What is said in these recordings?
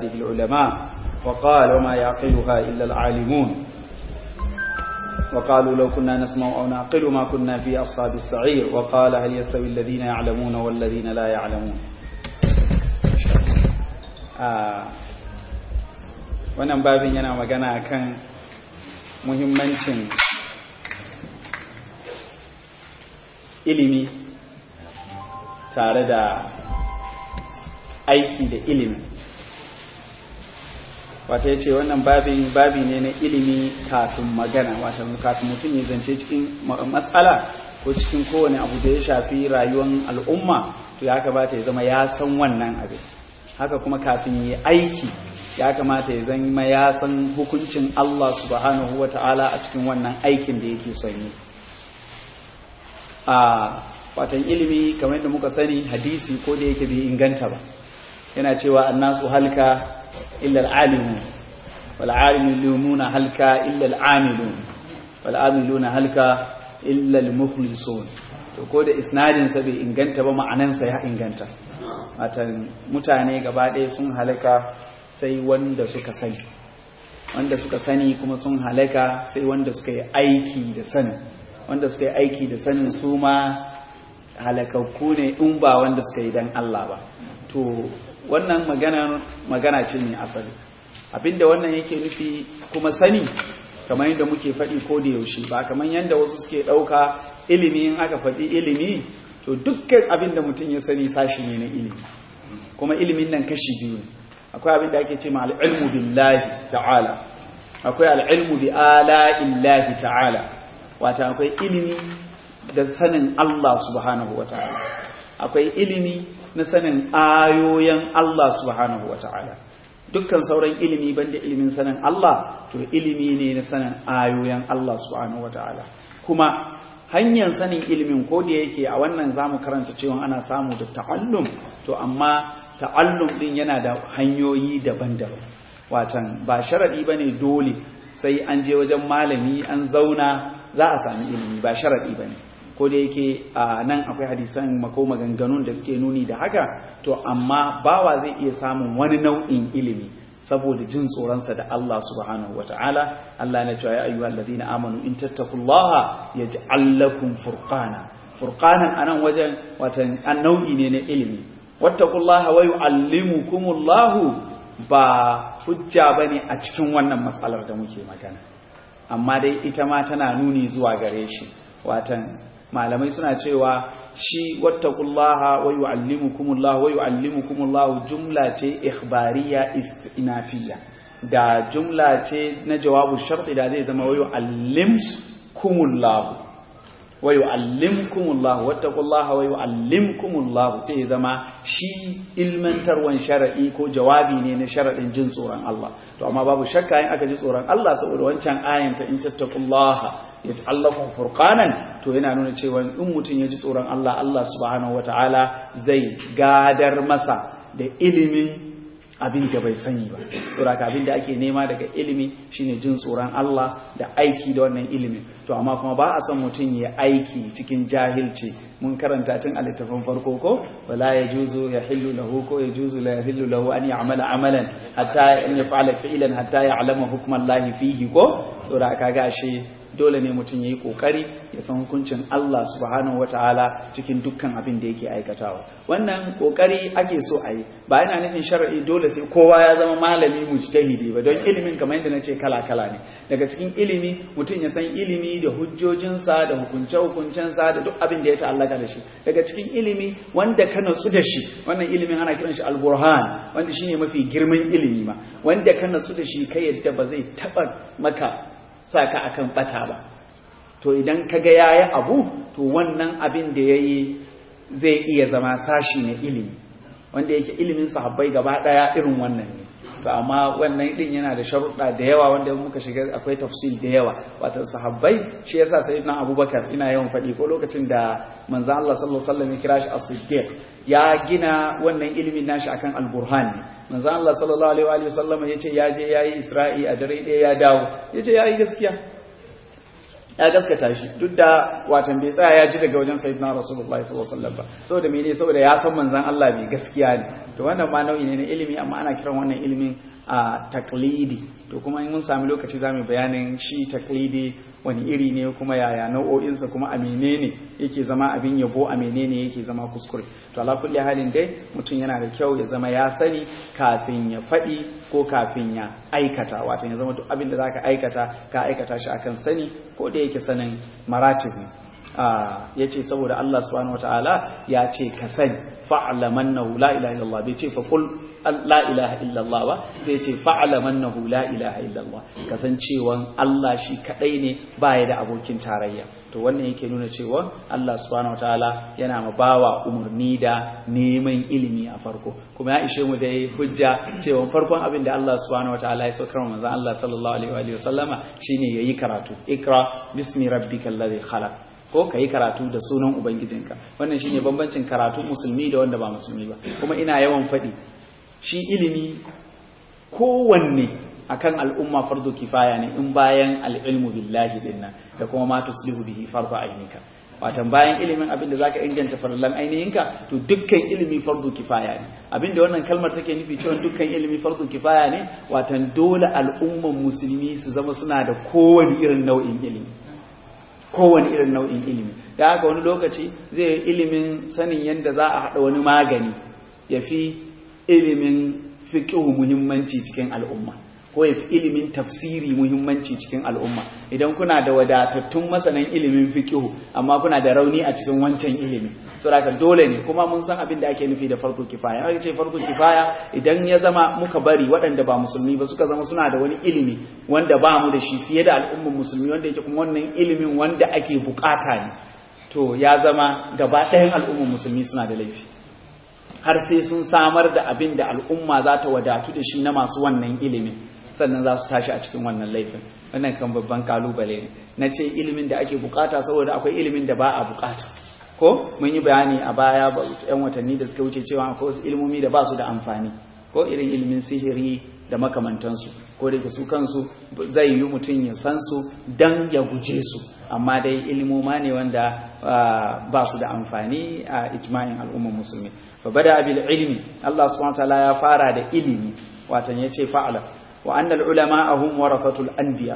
عباده العلماء وقال وما يعقلها إلا العالمون وقالوا لو كنا نسمع أو نعقل ما كنا في أصحاب السعير وقال هل يستوي الذين يعلمون والذين لا يعلمون wannan babin yana magana kan muhimmancin ilimi tare da aiki da ilimi wata ya ce wannan babin babi ne na ilimi kafin magana wata kafin mutum ya zance cikin matsala ko cikin kowane abu da ya shafi rayuwar al'umma to ya kamata ya zama ya san wannan abin haka kuma kafin ya aiki ya kamata ya zama ya san hukuncin Allah subhanahu wa ta'ala a cikin wannan aikin da yake son yi a watan ilimi kamar yadda muka sani hadisi ko da yake bai inganta ba yana cewa annasu halka illa al'alimu wal alimuna halka illa al'amilun wal amiluna halka illa al-mukhlisun to ko da isnadin sa bai inganta ba ma'anan sa ya inganta watan mutane gaba ɗaya sun halaka sai wanda suka sani wanda suka sani kuma sun halaka sai wanda suka yi aiki da sanin wanda suka yi aiki da sanin su ma halakakku ne in ba wanda suka yi dan Allah ba to wannan magana magana ce mai asali abinda wannan yake nufi kuma sani kamar yadda muke faɗi ko da yaushe ba kamar yadda wasu suke ɗauka ilimi in aka faɗi ilimi to dukkan abinda mutum ya sani sashi ne na ilimi kuma ilimin nan kashi biyu ne akwai abin da ake ce ma al'ilmu billahi ta'ala akwai al'ilmu bi ala illahi ta'ala wata akwai ilimi da sanin Allah subhanahu wa ta'ala akwai ilimi na sanin ayoyin Allah subhanahu wa ta'ala dukkan sauran ilimi banda ilimin sanin Allah to ilimi ne na sanin ayoyin Allah subhanahu wa ta'ala kuma hanyar sanin ilimin ko da yake a wannan zamu karanta cewa ana samu da ta'allum to amma ta'allum din yana da hanyoyi daban-daban watan ba sharadi bane dole sai an je wajen malami an zauna za a sami ilimi ba sharadi bane ko da yake a nan akwai hadisan mako maganganun da suke nuni da haka to amma bawa zai iya samun wani nau'in ilimi saboda jin tsoronsa da Allah subhanahu wata'ala Allah na cewa ya ayyuhal ladina amanu in tattaqullaha yaj'al lakum furqana furqanan anan wajen watan an nau'i ne na ilimi wattaqullaha wa yu'allimukumullahu ba hujja bane a cikin wannan matsalar da muke magana amma dai ita ma tana nuni zuwa gare shi watan malamai suna cewa shi wattaqullaha wa yu'allimukumullahu wa yu'allimukumullahu jumla ce ikhbariya istinafiyya da jumla ce na jawabu sharti da zai zama wa yu'allimkumullahu wa yu'allimkumullahu wattaqullaha wa yu'allimkumullahu sai zama shi ilmantarwan shar'i ko jawabi ne na sharadin jin tsoron Allah to amma babu shakka in aka ji tsoron Allah saboda wancan ayan ta in tattaqullaha yaj'alakum furqanan to yana nuna cewa in mutum ya ji tsoron Allah Allah subhanahu wataala zai gadar masa da ilimin abin da bai sani ba saboda abin da ake nema daga ilimi shine jin tsoron Allah da aiki da wannan ilimin to amma kuma ba a son mutum ya aiki cikin jahilci mun karanta tun a littafin farko ko wala yajuzu yahillu lahu ko yajuzu la yahillu lahu an ya'mala amalan hatta an yaf'ala fi'lan hatta ya'lama hukman lahi fihi ko saboda kaga ashe dole ne mutum ya yi ƙoƙari ya san hukuncin Allah subhanahu ta'ala cikin dukkan abin da yake aikatawa wannan ƙoƙari ake so a yi ba yana nufin shari'i dole sai kowa ya zama malami mujtahidi ba don ilimin kamar yadda na ce kala-kala ne daga cikin ilimi mutum ya san ilimi da hujjojinsa da hukunce-hukuncensa da duk abin da ya ta'allaka da shi daga cikin ilimi wanda ka natsu da shi wannan ilimin ana kiran shi al-burhan wanda shine mafi girman ilimi ma wanda ka natsu da shi kai yadda ba zai taɓa maka sa ka akan bata ba to idan kaga yayi abu to wannan abin da yayi zai iya zama sashi na ilimi wanda yake ilimin sahabbai gaba daya irin wannan ne to amma wannan din yana da sharuɗa da yawa wanda muka shiga akwai tafsil da yawa wato sahabbai shi yasa sayyidina abubakar ina yawan faɗi ko lokacin da manzo Allah sallallahu alaihi wasallam ya kira shi as-siddiq ya gina wannan ilimin nashi akan al-burhan ne manzo Allah sallallahu alaihi wa sallam yace ya je yayi Isra'i a dare ɗaya ya dawo yace yayi gaskiya ya gaskata shi duk da watan bai tsaya ya ji daga wajen sayyidina rasulullahi sallallahu alaihi wasallam ba saboda mene saboda ya san manzon Allah mai gaskiya ne to wannan ma nau'i ne na ilimi amma ana kiran wannan ilimin a taklidi to kuma in mun sami lokaci za mu bayanin shi taklidi wani iri ne kuma yaya nau'o'insa kuma a menene yake zama abin yabo a menene yake zama kuskure to ala kulli halin dai mutum yana da kyau ya zama ya sani kafin ya faɗi ko kafin ya aikata wato ya zama duk abin da zaka aikata ka aikata shi akan sani ko da yake sanin maratib ne ya ce saboda Allah subhanahu wataala ya ce ka sani fa'lamannahu la ilaha illallah bai ce fa qul la ilaha illallah ba sai ce fa'lamannahu la ilaha illallah kasancewan Allah shi kadai ne baya da abokin tarayya to wannan yake nuna cewa Allah subhanahu wataala yana ma bawa umurni da neman ilimi a farko kuma ya ishe mu da hujja cewa farkon abin da Allah subhanahu wataala ya saukar manzon Allah sallallahu alaihi wa sallama shine yayi karatu ikra bismi rabbikal ladhi khalaq ko ka yi karatu da sunan ubangijinka wannan shine bambancin karatun musulmi da wanda ba musulmi ba kuma ina yawan faɗi shi ilimi kowanne akan al'umma fardu kifaya ne in bayan al'ilmu billahi dinnan da kuma ma tuslihu bihi fardu ainika watan bayan ilimin abinda zaka inganta farlan ainihinka to dukkan ilimi fardu kifaya ne abinda wannan kalmar take nufi cewa dukkan ilimi fardu kifaya ne watan dole al'umman musulmi su zama suna da kowane irin nau'in ilimi kowane irin nau'in ilimi da haka wani lokaci zai ilimin sanin yadda za a haɗa wani magani ya fi ilimin fiƙihu muhimmanci cikin al'umma ko ya fi ilimin tafsiri muhimmanci cikin al'umma idan kuna da wadatattun masanan ilimin fiƙihu amma kuna da rauni a cikin wancan ilimi saboda dole ne kuma mun san abin da ake nufi da farko kifaya aka ce farko kifaya idan ya zama muka bari waɗanda ba musulmi ba suka zama suna da wani ilimi wanda ba mu da shi fiye da al'ummar musulmi wanda yake kuma wannan ilimin wanda ake bukata ne to ya zama gaba ɗayan al'ummar musulmi suna da laifi har sai sun samar da abin da al'umma za ta wadatu da shi na masu wannan ilimin sannan za su tashi a cikin wannan laifin wannan kan babban kalubale ne na ce ilimin da ake bukata saboda akwai ilimin da ba a bukata ko mun yi bayani a baya yan watanni da suka wuce cewa akwai wasu ilimomi da ba su da amfani ko irin ilimin sihiri da makamantansu ko da ke su kansu zai yi mutum ya san su dan ya guje su amma dai ilimoma ne wanda ba su da amfani a ijma'in al'ummar musulmi fa bada bil ilmi Allah subhanahu wataala ya fara da ilimi watan yace fa'ala wa annal ulama hum warathatul anbiya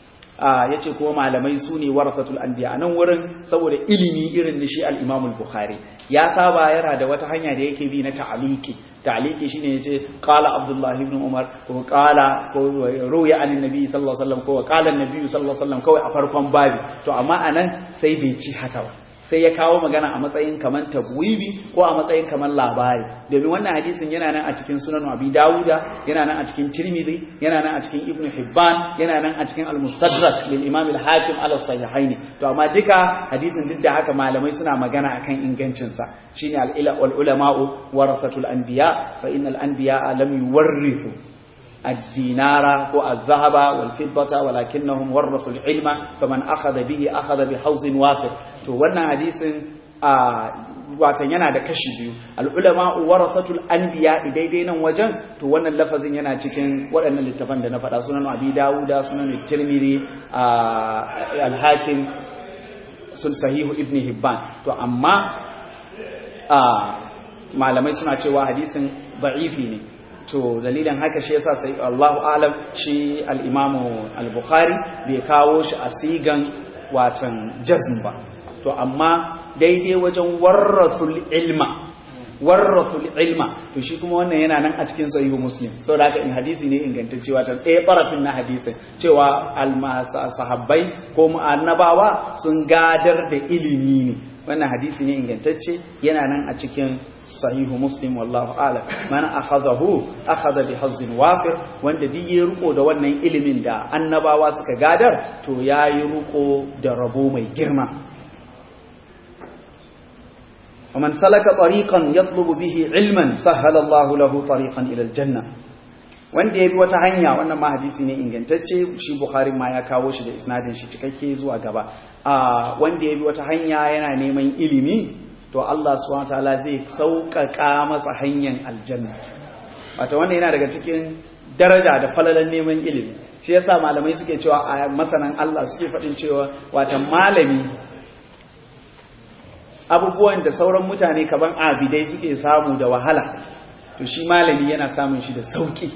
ya ce kuma malamai su ne warasatul anbiya a nan wurin saboda ilimi irin na shi al-imam al-bukhari ya saba yana da wata hanya da yake bi na ta'aliki ta'aliki shine yace qala abdullah ibn umar ko qala ko ruya an nabi sallallahu alaihi wasallam ko qala an-nabi sallallahu alaihi wasallam kawai a farkon babi to amma anan sai bai ci haka ba sai ya kawo magana a matsayin kaman tabwibi ko a matsayin kaman labari domin wannan hadisin yana nan a cikin sunan abi dawuda yana nan a cikin tirmidhi yana nan a cikin ibnu hibban yana nan a cikin al-mustadrak lil imam al-hakim ala sahihaini to amma duka hadisin duk da haka malamai suna magana akan ingancin sa shine al-ila wal ulama'u warasatul anbiya fa innal anbiya lam yuwarrithu الدينار والذهب والفضة ولكنهم ورثوا العلم فمن أخذ به أخذ بحوز وافر to wannan hadisin a watan yana da kashi biyu al'ulama warasatul anbiya daidai nan wajen to wannan lafazin yana cikin waɗannan littafan da na faɗa sunan abi dawuda sunan tirmidhi al-hakim sun sahihu ibn hibban to amma malamai suna cewa hadisin da'ifi ne to dalilin haka shi yasa sai Allahu alam shi al-Imam al-Bukhari bai kawo shi a sigan watan jazm ba to amma daidai wajen warrasul ilma warrasul ilma to shi kuma wannan yana nan a cikin sahihu muslim saboda haka in hadisi ne ingantacce wata ɗaya barafin na hadisin cewa sahabbai ko annabawa sun gadar da ilimi ne wannan hadisi ne ingantacce yana nan a cikin sahihu muslim wallahu a'lam man akhadahu akhadha bi hazzin wafir wanda duk ya riko da wannan ilimin da annabawa suka gadar to yayi riko da rabo mai girma ومن سلك طريقا يطلب به علما سهل الله له طريقا الى الجنه wanda ya bi wata hanya wannan ma hadisi ne ingantacce shi bukhari ma ya kawo shi da isnadin shi cikakke zuwa gaba a wanda ya bi wata hanya yana neman ilimi to Allah subhanahu wataala zai sauƙaƙa masa hanyar aljanna wato wannan yana daga cikin daraja da falalan neman ilimi shi yasa malamai suke cewa a masanan Allah suke faɗin cewa wata malami abubuwan da sauran mutane kaban abidai suke samu da wahala to shi malami yana samun shi da sauki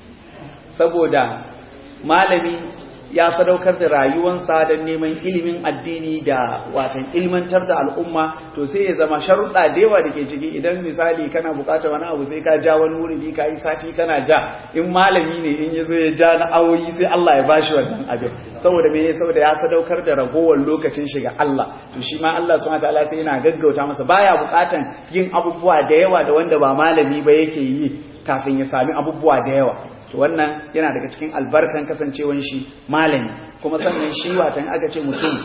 saboda malami ya sadaukar da rayuwansa don neman ilimin addini da watan ilmantar da al'umma to sai ya zama sharuɗa da yawa da ke ciki idan misali kana buƙatar wani abu sai ka ja wani wuri ka yi sati kana ja in malami ne in ya zo ya ja na awoyi sai Allah ya bashi wannan abin saboda me saboda ya sadaukar da ragowar lokacin shiga Allah to shi ma Allah subhanahu wataala sai yana gaggauta masa baya buƙatan yin abubuwa da yawa da wanda ba malami ba yake yi kafin ya sami abubuwa da yawa to wannan yana daga cikin albarkan kasancewan shi malami kuma sannan shi watan aka ce mutum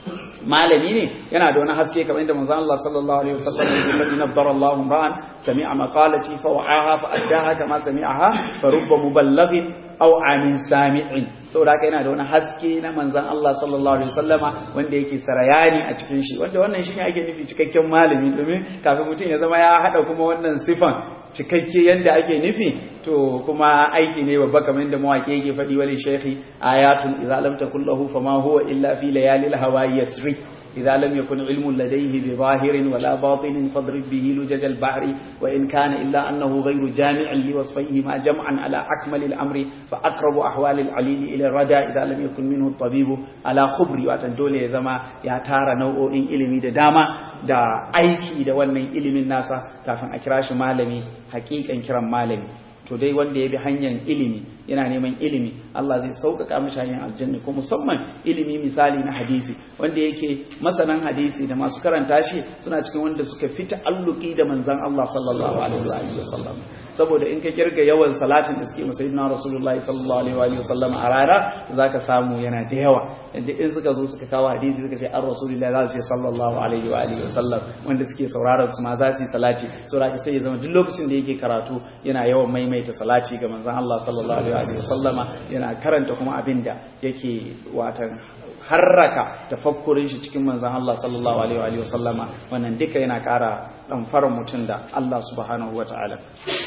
malami ne yana da wani haske kamar inda manzon Allah sallallahu alaihi wasallam ya ce nabbara Allahu ra'an sami'a maqalati fa wa'aha fa addaha kama sami'aha fa rubba muballighin aw amin sami'in saboda haka yana da wani haske na manzon Allah sallallahu alaihi wasallama wanda yake sarayani a cikin shi wanda wannan shine ake nufi cikakken malami domin kafin mutum ya zama ya hada kuma wannan sifan cikakke yadda ake nufi to kuma aiki ne babba kamar yadda mawaƙi yake faɗi wani shekhi ayatun idza lam takul lahu fama huwa illa fi layalil hawa yasri idza lam yakun ilmun ladayhi bi zahirin wala batinin fadrib bihi lujaj al bahri wa in kana illa annahu ghayru jami'in li wasfihi ma jam'an ala akmal al amri fa aqrabu ahwal al alil ila rada idza lam yakun minhu at tabibu ala khubri watan dole ya zama ya tara nau'o'in ilimi da dama da aiki da wannan ilimin nasa kafin a kira shi malami hakikan kiran malami to dai wanda ya bi hanyar ilimi yana neman ilimi Allah zai sauƙaƙa mashi hanyar aljanna ko musamman ilimi misali na hadisi wanda yake masanan hadisi da masu karanta shi suna cikin wanda suka fi ta'alluki da manzon Allah sallallahu alaihi wa sallam saboda in ka kirga yawan salatin da suke masa sayyidina rasulullahi sallallahu alaihi wa sallam a rana zaka samu yana da yawa inda in suka zo suka kawo hadisi suka ce an rasulullahi za su ce sallallahu alaihi wa alihi wa sallam wanda suke sauraron su ma za su yi salati saboda sai ya zama duk lokacin da yake karatu yana yawan maimaita salati ga manzon Allah sallallahu alaihi wa sallama yana karanta kuma abin da yake watan harraka tafakkurin shi cikin manzon Allah sallallahu alaihi wa sallama wannan duka yana ƙara ɗamfarar mutum da Allah subhanahu wa ta'ala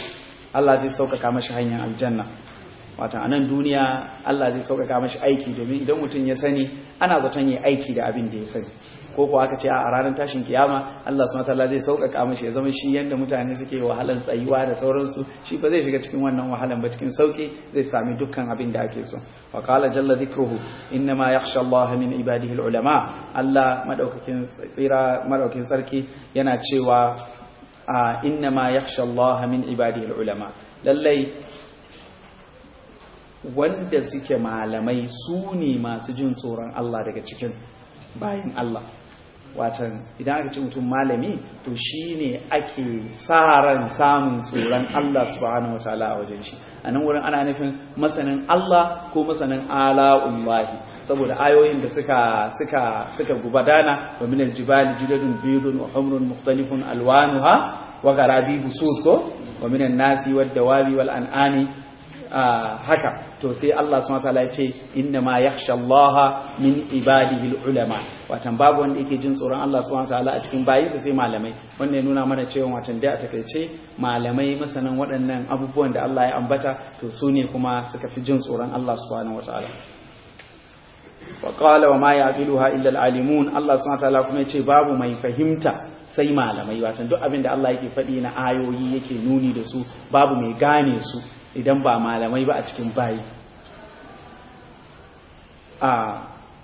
Allah zai sauƙaƙa mashi hanyar aljanna wata a nan duniya Allah zai sauƙaƙa mashi aiki domin idan mutum ya sani ana zaton yi aiki da abin da ya sani ko kuwa aka ce a ranar tashin kiyama Allah subhanahu wataala zai sauƙaƙa mashi ya zama shi yanda mutane suke wahalan tsayuwa da sauransu shi ba zai shiga cikin wannan wahalan ba cikin sauƙi zai sami dukkan abin da ake so wa qala jalla dhikruhu inna ma yakhsha Allah min ibadihi ulama Allah madaukakin tsira madaukakin sarki yana cewa inna ma yakhsha Allah min ibadihi ulama lallai wanda suke malamai su ne masu jin tsoron Allah daga cikin bayin Allah watan idan aka ce mutum malami to shi ne ake sa ran samun tsoron Allah subhanahu wataala a wajen shi a nan wurin ana nufin masanin Allah ko masanin ala'ullahi saboda ayoyin da suka suka suka gubadana wa min aljibali judadun bidun wa humrun mukhtalifun alwanuha wa gharabi busud ko wa min an-nasi wad dawabi wal an'ami haka to sai Allah subhanahu wataala ya ce inna ma yakhsha Allah min ibadihi ulama watan babu wanda yake jin tsoron Allah subhanahu wataala a cikin bayinsa sai malamai wanda ya nuna mana cewa watan da a takaice malamai masanan waɗannan abubuwan da Allah ya ambata to su ne kuma suka fi jin tsoron Allah subhanahu wataala wa qala wa ma yaqiluha illa al-alimun Allah subhanahu wataala kuma yace babu mai fahimta sai malamai watan duk abin da Allah yake faɗi na ayoyi yake nuni da su babu mai gane su idan ba malamai ba a cikin bayi a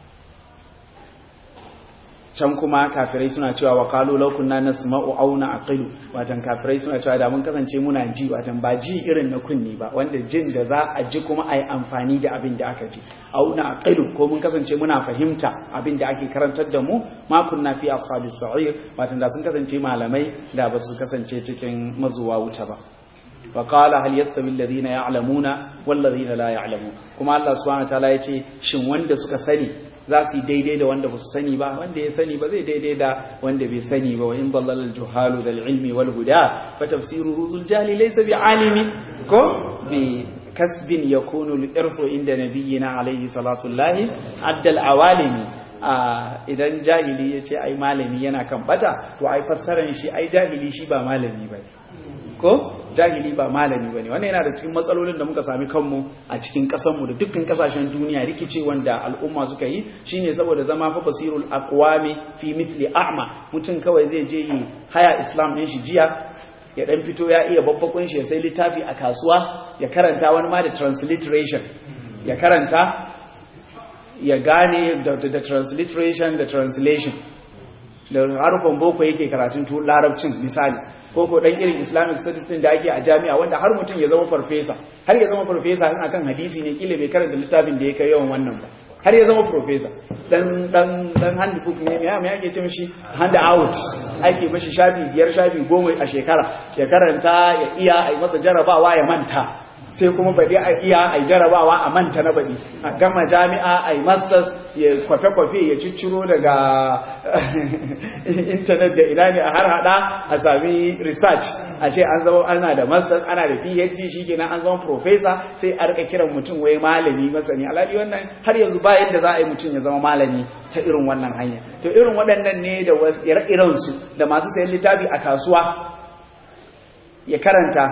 can kuma kafirai suna cewa wa qalu law kunna nasma'u aw na'qilu watan kafirai suna cewa da mun kasance muna ji watan ba ji irin na kunni ba wanda jin da za a ji kuma ai amfani da abin da aka ji aw na'qilu ko mun kasance muna fahimta abin da ake karantar da mu ma kunna fi ashabis sa'ir watan da sun kasance malamai da ba su kasance cikin mazuwa wuta ba وقال هل يستوي الذين يعلمون والذين لا يعلمون kuma Allah subhanahu wataala yace shin wanda suka sani za su yi daidai da wanda ba su sani ba wanda ya sani ba zai daidai da wanda bai sani ba wa in dallal al juhalu dal ilmi wal huda fa tafsiruhu zul jahli laysa bi alimi ko bi kasbin yakunu al irfu inda nabiyyina alayhi salatu llahi addal awalimi idan jahili yace ai malami yana kan bata to ai fassaran shi ai jahili shi ba malami bane ko jahili ba malami bane wannan yana da cikin matsalolin da muka sami kanmu a cikin kasanmu da dukkan kasashen duniya rikice wanda al'umma suka yi shine saboda zama fa basirul aqwami fi mithli a'ma mutum kawai zai je yi haya islam din shi jiya ya dan fito ya iya babbakun shi ya sai littafi a kasuwa ya karanta wani ma da transliteration ya karanta ya gane da, da, da transliteration da translation da harkon boko yake karatun larabcin misali ko ko dan irin islamic studies din da ake a jami'a wanda har mutum ya zama farfesa har ya zama farfesa in akan hadisi ne kila bai karanta littafin da ya kai yawan wannan ba har ya zama farfesa dan dan dan hand book ne me me yake ce mishi hand out ake mashi shafi biyar shafi goma a shekara ya karanta ya iya ai masa jarabawa ya manta sai kuma baɗi a iya a jarabawa a manta na baɗi a gama jami'a a yi masters ya kwafe-kwafe ya cicciro daga intanet da ina ne a har hada a sami research a ce an zama ana da masters ana da phd shi kenan an zama professor sai a rika kiran mutum wai malami masani alhali wannan har yanzu ba yadda za a yi mutum ya zama malami ta irin wannan hanya to irin waɗannan ne da ire-irensu da masu sayan littafi a kasuwa ya karanta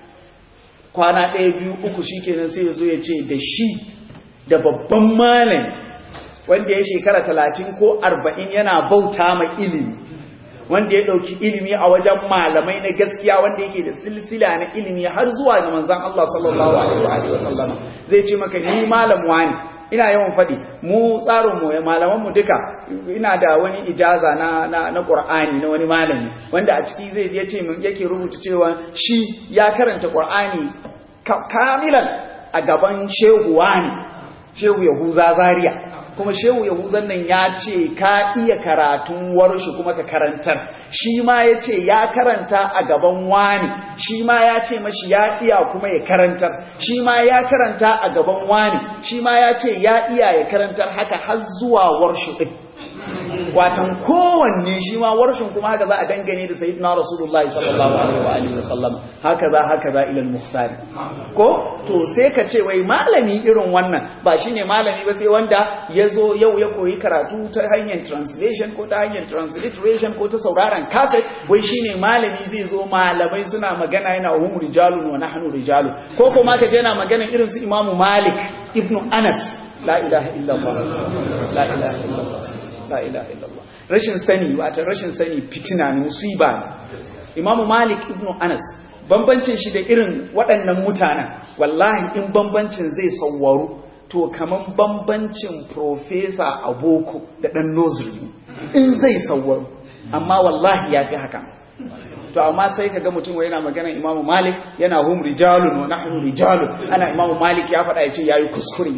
kwana ɗaya biyu uku shi kenan sai ya zo ya ce da shi da babban malami wanda ya shekara talatin ko arba'in yana bauta ma ilimi wanda ya ɗauki ilimi a wajen malamai na gaskiya wanda yake da silsila na ilimi har zuwa ga manzan Allah sallallahu alaihi wa sallam zai ce maka ni malam wani ina yawan faɗi mu tsarin mu malaman mu duka ina da wani ijaza na na na Qur'ani na wani malami wanda a ciki zai ya ce min yake rubuta cewa shi ya karanta Qur'ani kamilan a gaban shehu wani shehu Yahuza Zaria kuma shehu Yahuzan nan ya ce ka iya karatun warshi kuma ka karantar shi ma ya ce ya karanta a gaban wani shi ma ya ce mashi ya iya kuma ya karantar shi ma ya karanta a gaban wani shi ma ya ce ya iya ya karantar haka har zuwa warshi ɗin watan kowanne shi ma warshin kuma haka za a dangane da sayyidina rasulullahi sallallahu alaihi wa alihi wasallam haka za haka za ila al-mukhtar ko to sai ka ce wai malami irin wannan ba shine malami ba sai wanda yazo yau ya koyi karatu ta hanyar translation ko ta hanyar transliteration ko ta sauraron cassette wai shine malami zai zo malamai suna magana yana hum rijalun wa nahnu rijalun ko kuma ka je yana magana irin su imamu malik ibnu anas la ilaha illallah la ilaha illallah la ilaha illallah rashin sani wata rashin sani fitina ne musiba ne imamu malik ibnu anas bambancin shi da irin waɗannan mutanen wallahi in bambancin zai sauwaru to kaman bambancin profesa a boko da ɗan nursery in zai sauwaru amma wallahi ya fi haka to amma sai ka ga mutum wai yana magana imamu malik yana hum rijalun wa nahnu rijalun ana imamu malik ya faɗa ya ce yayi kuskure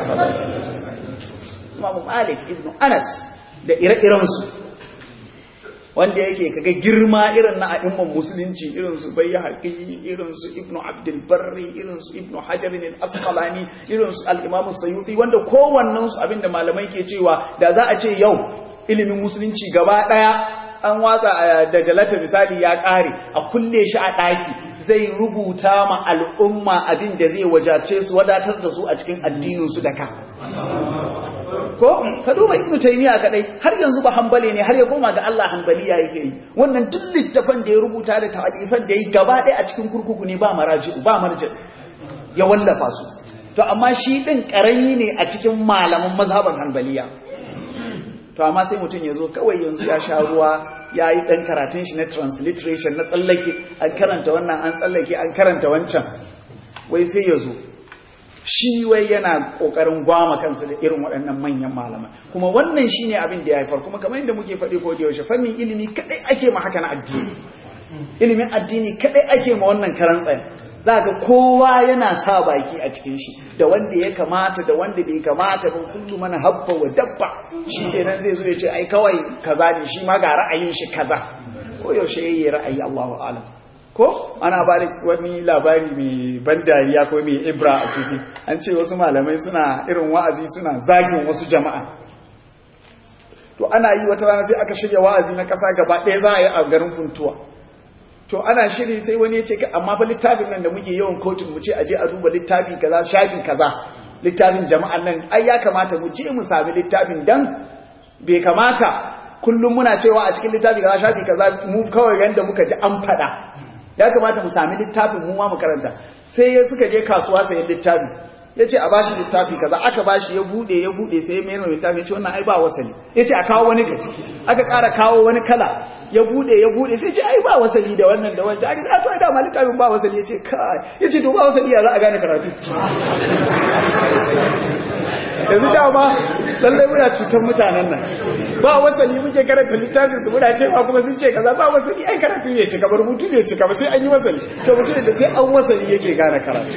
imamu malik ibnu anas da ire-irensu wanda yake kaga girma irin na a'imman musulunci irin su bai haƙi irin su ibnu abdulbarri irin su ibnu hajarin al-asqalani irin su al-imam sayyuti wanda kowannen su abinda malamai ke cewa da za a ce yau ilimin musulunci gaba daya an watsa da jalata misali ya kare a kulle shi a daki zai rubuta ma al'umma abin da zai wajace su wadatar da su a cikin addinin su da ka ko ka duba ibnu taymiya kadai har yanzu ba hanbali ne har ya koma ga Allah hanbaliya yake yi wannan duk littafan da ya rubuta da ta'alifan da yi gaba ɗaya a cikin kurkuku ne ba maraji ba marji ya wallafa su to amma shi din karami ne a cikin malaman mazhaban hanbaliya to amma sai mutum ya zo kawai yanzu ya sha ruwa ya yi ɗan karatun shi na transliteration na tsallake an karanta wannan an tsallake an karanta wancan wai sai ya zo shi wai yana kokarin gwama kansa da irin waɗannan manyan malaman kuma wannan shine abin da ya haifar kuma kamar yadda muke faɗi ko da yaushe fannin ilimi kadai ake ma haka na addini ilimin addini kadai ake ma wannan karan tsaye za ga kowa yana sa baki a cikin shi da wanda ya kamata da wanda bai kamata ba kullu mana habba wa dabba shi kenan zai zo ya ce ai kawai kaza ne shi ma ga ra'ayin shi kaza ko yaushe yayi ra'ayi Allahu a'lam ko ana ba da wani labari mai ban dariya ko mai ibra a ciki an ce wasu malamai suna irin wa'azi suna zagin wasu jama'a to ana yi wata rana sai aka shirya wa'azi na ƙasa gaba ɗaya za a yi a garin funtuwa to ana shiri sai wani ya ce amma fa littafin nan da muke yawan kotun mu ce aje a duba littafi kaza shafi kaza littafin jama'an nan ai ya kamata mu je mu sami littafin dan bai kamata kullum muna cewa a cikin littafi kaza shafi kaza mu kawai yanda muka ji an faɗa ya kamata mu sami littafin mu ma mu karanta sai suka je kasuwa sayan littafi ya ce a bashi littafi kaza aka bashi ya bude ya bude sai ya mayar mai littafi ya ce wannan ai ba wasali ya ce a kawo wani gari aka ƙara kawo wani kala ya bude ya bude sai ce ai ba wasali da wannan da wancan aka ce ai dama littafin ba wasali ya ce kai ya ce to ba wasali ya za a gane karatu yanzu dama lallai muna cutar mutanen nan ba wasali muke karanta littafin su muna cewa kuma sun ce kaza ba wasali ai karatu ne cika ba rubutu ne cika ba sai an yi wasali to mutum da sai an wasali yake gane karatu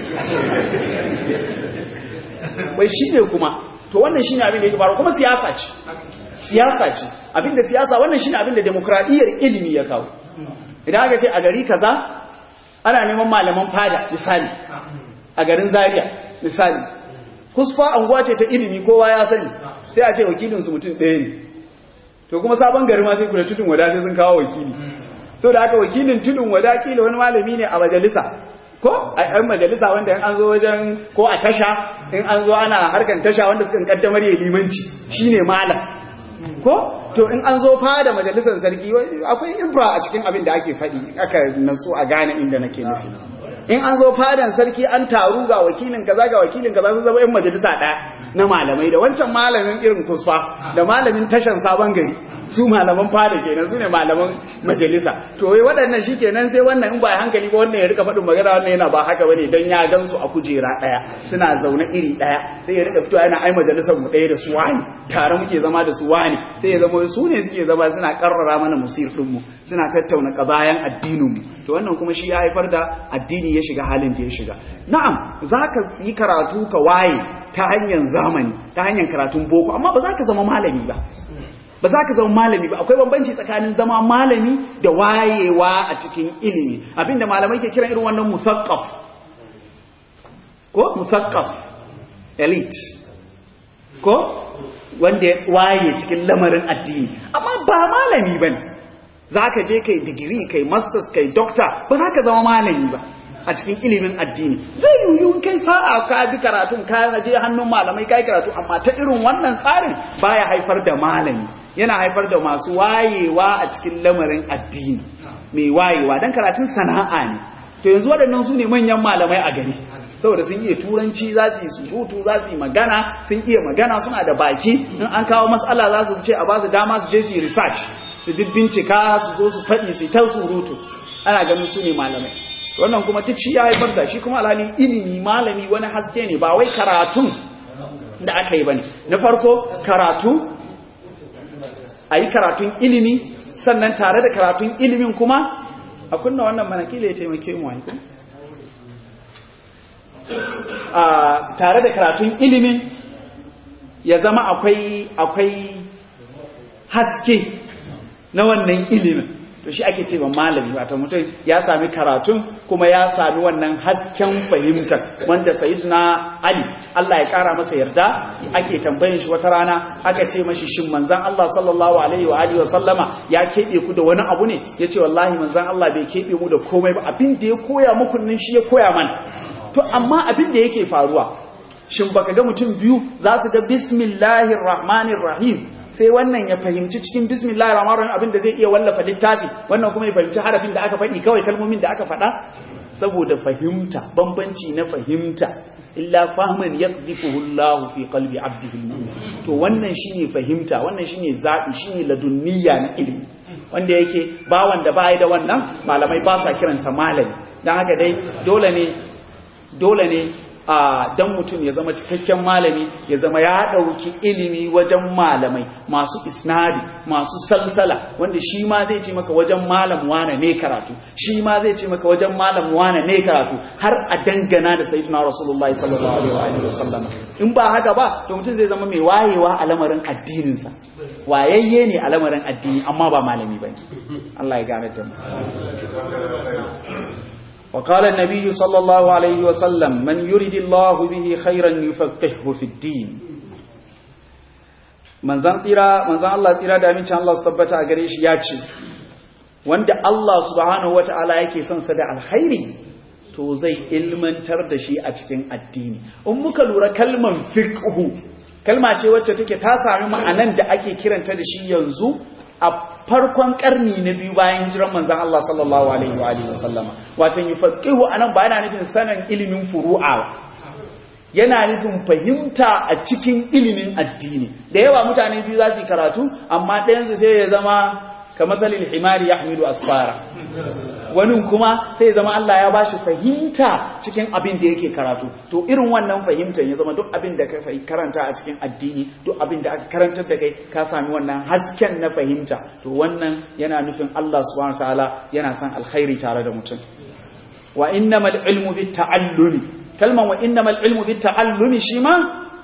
bai shi ne kuma to wannan shi ne abin da yake faru kuma siyasa ce siyasa ce abin da siyasa wannan shi ne abin da demokradiyyar ilimi ya kawo idan aka ce a gari kaza ana neman malaman fada misali a garin zaria misali kusfa anguwa ce ta ilimi kowa ya sani sai a ce wakilinsu mutum ɗaya ne to kuma sabon gari ma sai kula tudun wada sai sun kawo wakili so da aka wakilin tudun wada kila wani malami ne a majalisa ko a yan majalisa wanda in an zo wajen ko a tasha in an zo ana harkan tasha wanda suka kaddamar ya limanci shine malam ko to in an zo fada majalisar sarki akwai infra a cikin abin da ake faɗi aka nasu a gane inda nake nufi in an zo fadan sarki an taru ga wakilin kaza ga wakilin kaza sun zama yan majalisa ɗaya na malamai da wancan malamin irin kusfa da malamin tashan sabon gari su malaman fada kenan su ne malaman majalisa to wai waɗannan shi kenan sai wannan in ba hankali ba wannan ya rika faɗin magana wannan yana ba haka bane dan ya gansu a kujera ɗaya suna zaune iri ɗaya sai ya rika fitowa yana ai majalisar mu ɗaya da su wani tare muke zama da su wani sai ya zama su ne suke zama suna karrara mana musir ɗinmu suna tattauna ƙabayan addinin mu to wannan kuma shi ya haifar da addini ya shiga halin da ya shiga na'am za ka yi karatu ka waye ta hanyar zamani ta hanyar karatun boko amma ba za ka zama malami ba ba za ka zama malami ba akwai bambanci tsakanin zama malami da wayewa a cikin ilimi abinda malamai ke kiran irin wannan musaqqaf ko musaqqaf elite ko wanda ya waye cikin lamarin addini amma ba malami bane za ka je kai digiri kai masters kai doctor ba za ka zama malami ba a cikin ilimin addini zai yiwu kai sa'a ka bi karatun ka je hannun malamai kai karatu amma ta irin wannan tsarin baya haifar da malami yana haifar da masu wayewa a cikin lamarin addini mai wayewa dan karatun sana'a ne to yanzu waɗannan su ne manyan malamai a gari saboda sun iya turanci za su yi surutu za su yi magana sun iya magana suna da baki in an kawo matsala za su ce a ba su dama su je su yi research su bincika su zo su faɗi su ta surutu ana ganin su ne malamai wannan kuma duk shi ya haifar da shi kuma alhali ilimi malami wani haske ne ba wai karatun da aka yi ba ne na farko karatu a yi karatun ilimi sannan tare da karatun ilimin kuma a kunna wannan manakila ya taimake mu wani tare da karatun ilimin ya zama akwai akwai haske na wannan ilimin to shi ake ce malami wata mutum ya sami karatun kuma ya sami wannan hasken fahimtar wanda sayyidina ali Allah ya kara masa yarda ake tambayin shi wata rana aka ce mashi shin manzon Allah sallallahu alaihi wa alihi wa sallama ya kebe ku da wani abu ne yace wallahi manzon Allah bai kebe mu da komai ba abin da ya koya muku nan shi ya koya mana to amma abin da yake faruwa shin baka ga mutum biyu za su ga bismillahir rahmanir rahim sai wannan ya fahimci cikin bismillahir rahmanir rahim abin da zai iya wallafa littafi wannan kuma ya fahimci harafin da aka faɗi kawai kalmomin da aka faɗa saboda fahimta bambanci na fahimta illa fahman yaqdhifuhu Allah fi qalbi 'abdihi to wannan shine fahimta wannan shine zabi shine ladunniya na ilimi wanda yake ba wanda bai da wannan malamai ba sa kiransa malami dan haka dai dole ne dole ne a dan mutum ya zama cikakken malami ya zama ya ɗauki ilimi wajen malamai masu isnadi masu salsala wanda shi ma zai ce maka wajen malam wane ne karatu shi ma zai ce maka wajen malam wane ne karatu har a dangana da sayyidina rasulullahi sallallahu alaihi wa sallam in ba haka ba to mutum zai zama mai wayewa a lamarin addininsa wayayye ne a lamarin addini amma ba malami bane Allah ya gane da mu وقال النبي صلى الله عليه وسلم من يريد الله به خيرا يفقهه في الدين manzan tsira manzan Allah tsira da amincin Allah su tabbata a gare shi ya ce wanda Allah subhanahu wata'ala yake son sa da alkhairi to zai ilmantar da shi a cikin addini in muka lura kalman fiqhu kalma ce wacce take ta sami ma'anan da ake kiranta da shi yanzu a farkon karni na biyu bayan hijiran manzan Allah sallallahu alaihi wa alihi wasallama watan yufaqihu anan ba yana nufin sanin ilimin furu'a yana nufin fahimta a cikin ilimin addini da yawa mutane biyu za su yi karatu amma ɗayansu sai ya zama kamar salil himari ya hamilu asfara wani kuma sai zama Allah ya bashi fahimta cikin abin da yake karatu to irin wannan fahimtar ya zama duk abin da ka karanta a cikin addini duk abin da aka karantar da kai ka sami wannan hasken na fahimta to wannan yana nufin Allah subhanahu wataala yana son alkhairi tare da mutum wa innamal ilmu bit ta'allumi kalman wa innamal ilmu bit ta'allumi shi ma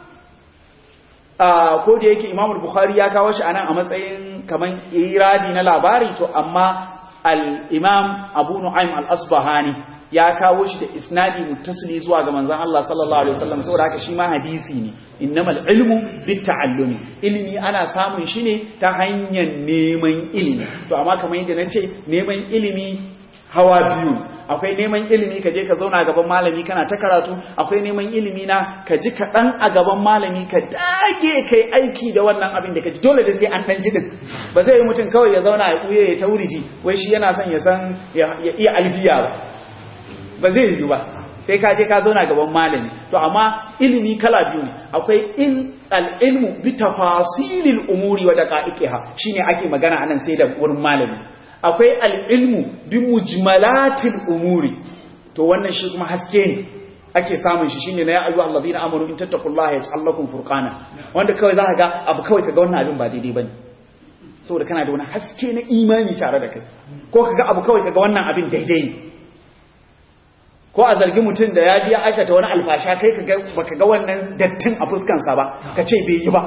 ko da yake Imam Bukhari ya kawo shi anan a matsayin kaman iradi na labari to amma al-Imam Abu Nu'aym al-Asbahani ya kawo shi da isnadi muttasili zuwa ga manzon Allah sallallahu alaihi wasallam saboda haka shi ma hadisi ne innamal ilmu bitta'allumi ilimi ana samun shi ne ta hanyar neman ilimi to amma kamar yadda nace neman ilimi hawa biyu akwai neman ilimi ka je ka zauna gaban malami kana ta karatu akwai neman ilimi na ka ji kaɗan a gaban malami ka dage kai aiki da wannan abin da ka ji dole da sai an ɗan jidin ba zai yi mutum kawai ya zauna ya ɓuye ya tauriji wai shi yana son ya san ya iya alfiya ba ba zai yi ba sai ka je ka zauna gaban malami to amma ilimi kala biyu ne akwai in al-ilmu bi tafasilil umuri wa daqa'iqiha shine ake magana anan sai da wurin malami akwai al'ilmu bi mujmalatin umuri to wannan shi kuma haske ne ake samun shi shine na ya ayyuha allazina amanu in tattaqullaha yaj'al lakum furqana wanda kawai za ka ga abu kawai kaga wannan abin ba daidai bane saboda kana da wani haske na imani tare da kai ko kaga abu kawai kaga wannan abin daidai ne ko a zargi mutum da ya ji ya aikata wani alfasha kai kaga baka ga wannan dattin a fuskansa ba ka ce bai yi ba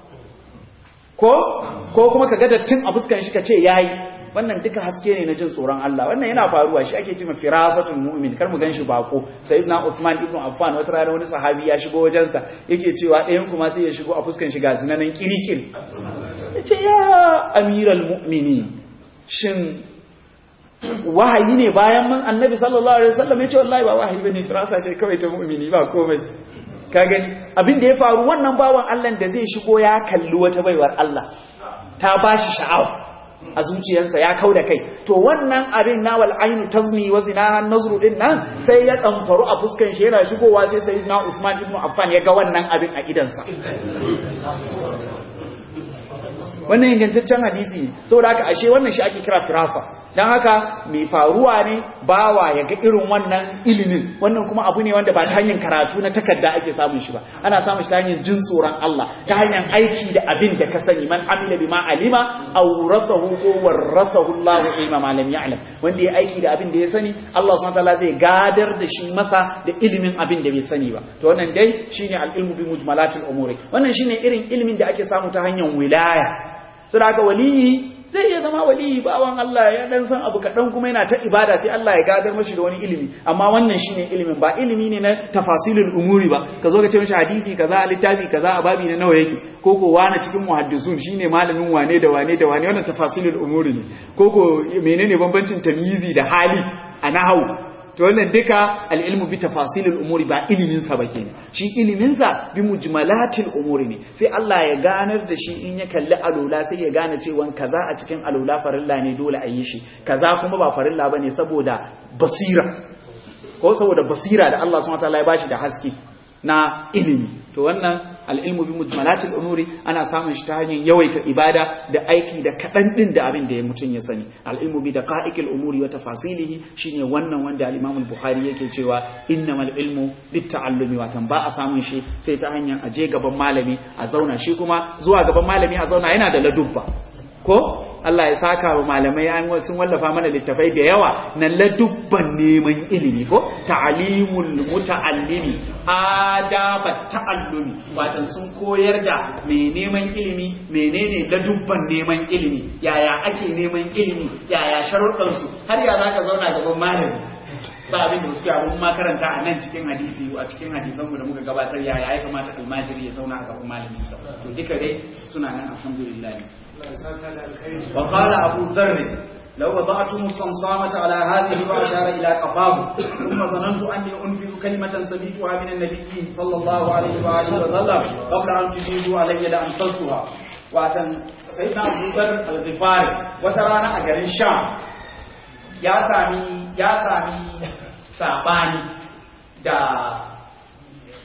ko ko kuma kaga dattin a fuskan shi ka ce yayi wannan duka haske ne na jin tsoron Allah wannan yana faruwa shi ake cewa firasatul mu'min kar mu ganshi bako sayyidina Uthman ibn Affan wata rana wani sahabi ya shigo wajensa yake cewa ɗayan kuma sai ya shigo a fuskan shi ga zinanan kirikir yace ya amiral mu'minin shin wahayi ne bayan man annabi sallallahu alaihi wasallam yace wallahi ba wahayi bane firasa ce kawai ta mu'mini ba komai ka gani abin da ya faru wannan bawan Allah da zai shigo ya kalli wata baiwar Allah ta bashi sha'awa a zuciyarsa ya kau da kai to wannan abin na wal ainu tazni wa zinaha nazru din nan sai ya damfaru a fuskan shi yana shigowa sai sayyidina Uthman ibn Affan ya ga wannan abin a idansa wannan ingantaccen hadisi saboda haka ashe wannan shi ake kira firasa dan haka mai faruwa ne bawa ya ga irin wannan ilimin wannan kuma abu ne wanda ba ta hanyar karatu na takarda ake samun shi ba ana samun shi ta hanyar jin tsoron Allah ta hanyar aiki da abin da ka sani man amila bima alima aw rasahu ko warasahu Allah ilma ma lam ya'lam wanda ya aiki da abin da ya sani Allah subhanahu wataala zai gadar da shi masa da ilimin abin da bai sani ba to wannan dai shine al-ilmu bi mujmalatil umuri wannan shine irin ilimin da ake samu ta hanyar wilaya saboda haka waliyi zai iya zama waliyi bawan Allah ya dan san abu kaɗan kuma yana ta ibada sai Allah ya gadar mashi da wani ilimi amma wannan shine ilimin ba ilimi ne na tafasilul umuri ba ka zo ka ce mashi hadisi kaza a littafi kaza a babi na nawa yake ko ko wani cikin muhaddisun shine malamin wane da wane da wane wannan tafasilul umuri ne ko ko menene bambancin tamyizi da hali a nahawu to wannan duka al-ilmu bi tafasilil umuri ba ilimin sa ba kenan shi ilimin sa bi mujmalatil umuri ne sai Allah ya ganar da shi in ya kalli alula sai ya gane cewa kaza a cikin alula farilla ne dole a yi shi kaza kuma ba farilla bane saboda basira ko saboda basira da Allah subhanahu wataala ya bashi da haske na ilimi to wannan al'ilmu bi mujmalatil umuri ana samun shi ta hanyar yawaita ibada da aiki da kaɗan ɗin da abin da ya mutum ya sani al'ilmu bi da ƙa'ikil umuri wa tafasilihi shine wannan wanda al-imam al-bukhari yake cewa innamal ilmu bit ta'allumi watan ba a samun shi sai ta hanyar aje gaban malami a zauna shi kuma zuwa gaban malami a zauna yana da ladubba ko Allah ya saka wa malamai an sun wallafa mana littafai da yawa na ladubban neman ilimi ko ta'alimul muta'allimi adaba ta'allumi watan sun koyar da me neman ilimi menene ladubban neman ilimi yaya ake neman ilimi yaya sharuɗan su har ya zaka zauna gaban malami ba abin da suke abun makaranta a nan cikin hadisi a cikin hadisan mu da muka gabatar yaya ya kamata almajiri ya zauna a gaban malamin sa to duka dai suna nan alhamdulillah وقال أبو ذر لو وضعتم الصمصامة على هذه وأشار إلى قفاه ثم ظننت أني أنفذ كلمة سمعتها من النبي صلى الله عليه وآله وسلم قبل أن تجيزوا علي لأنفذتها وأتن سيدنا أبو ذر الغفاري وترانا أجر الشام يا سامي يا سامي ساباني دا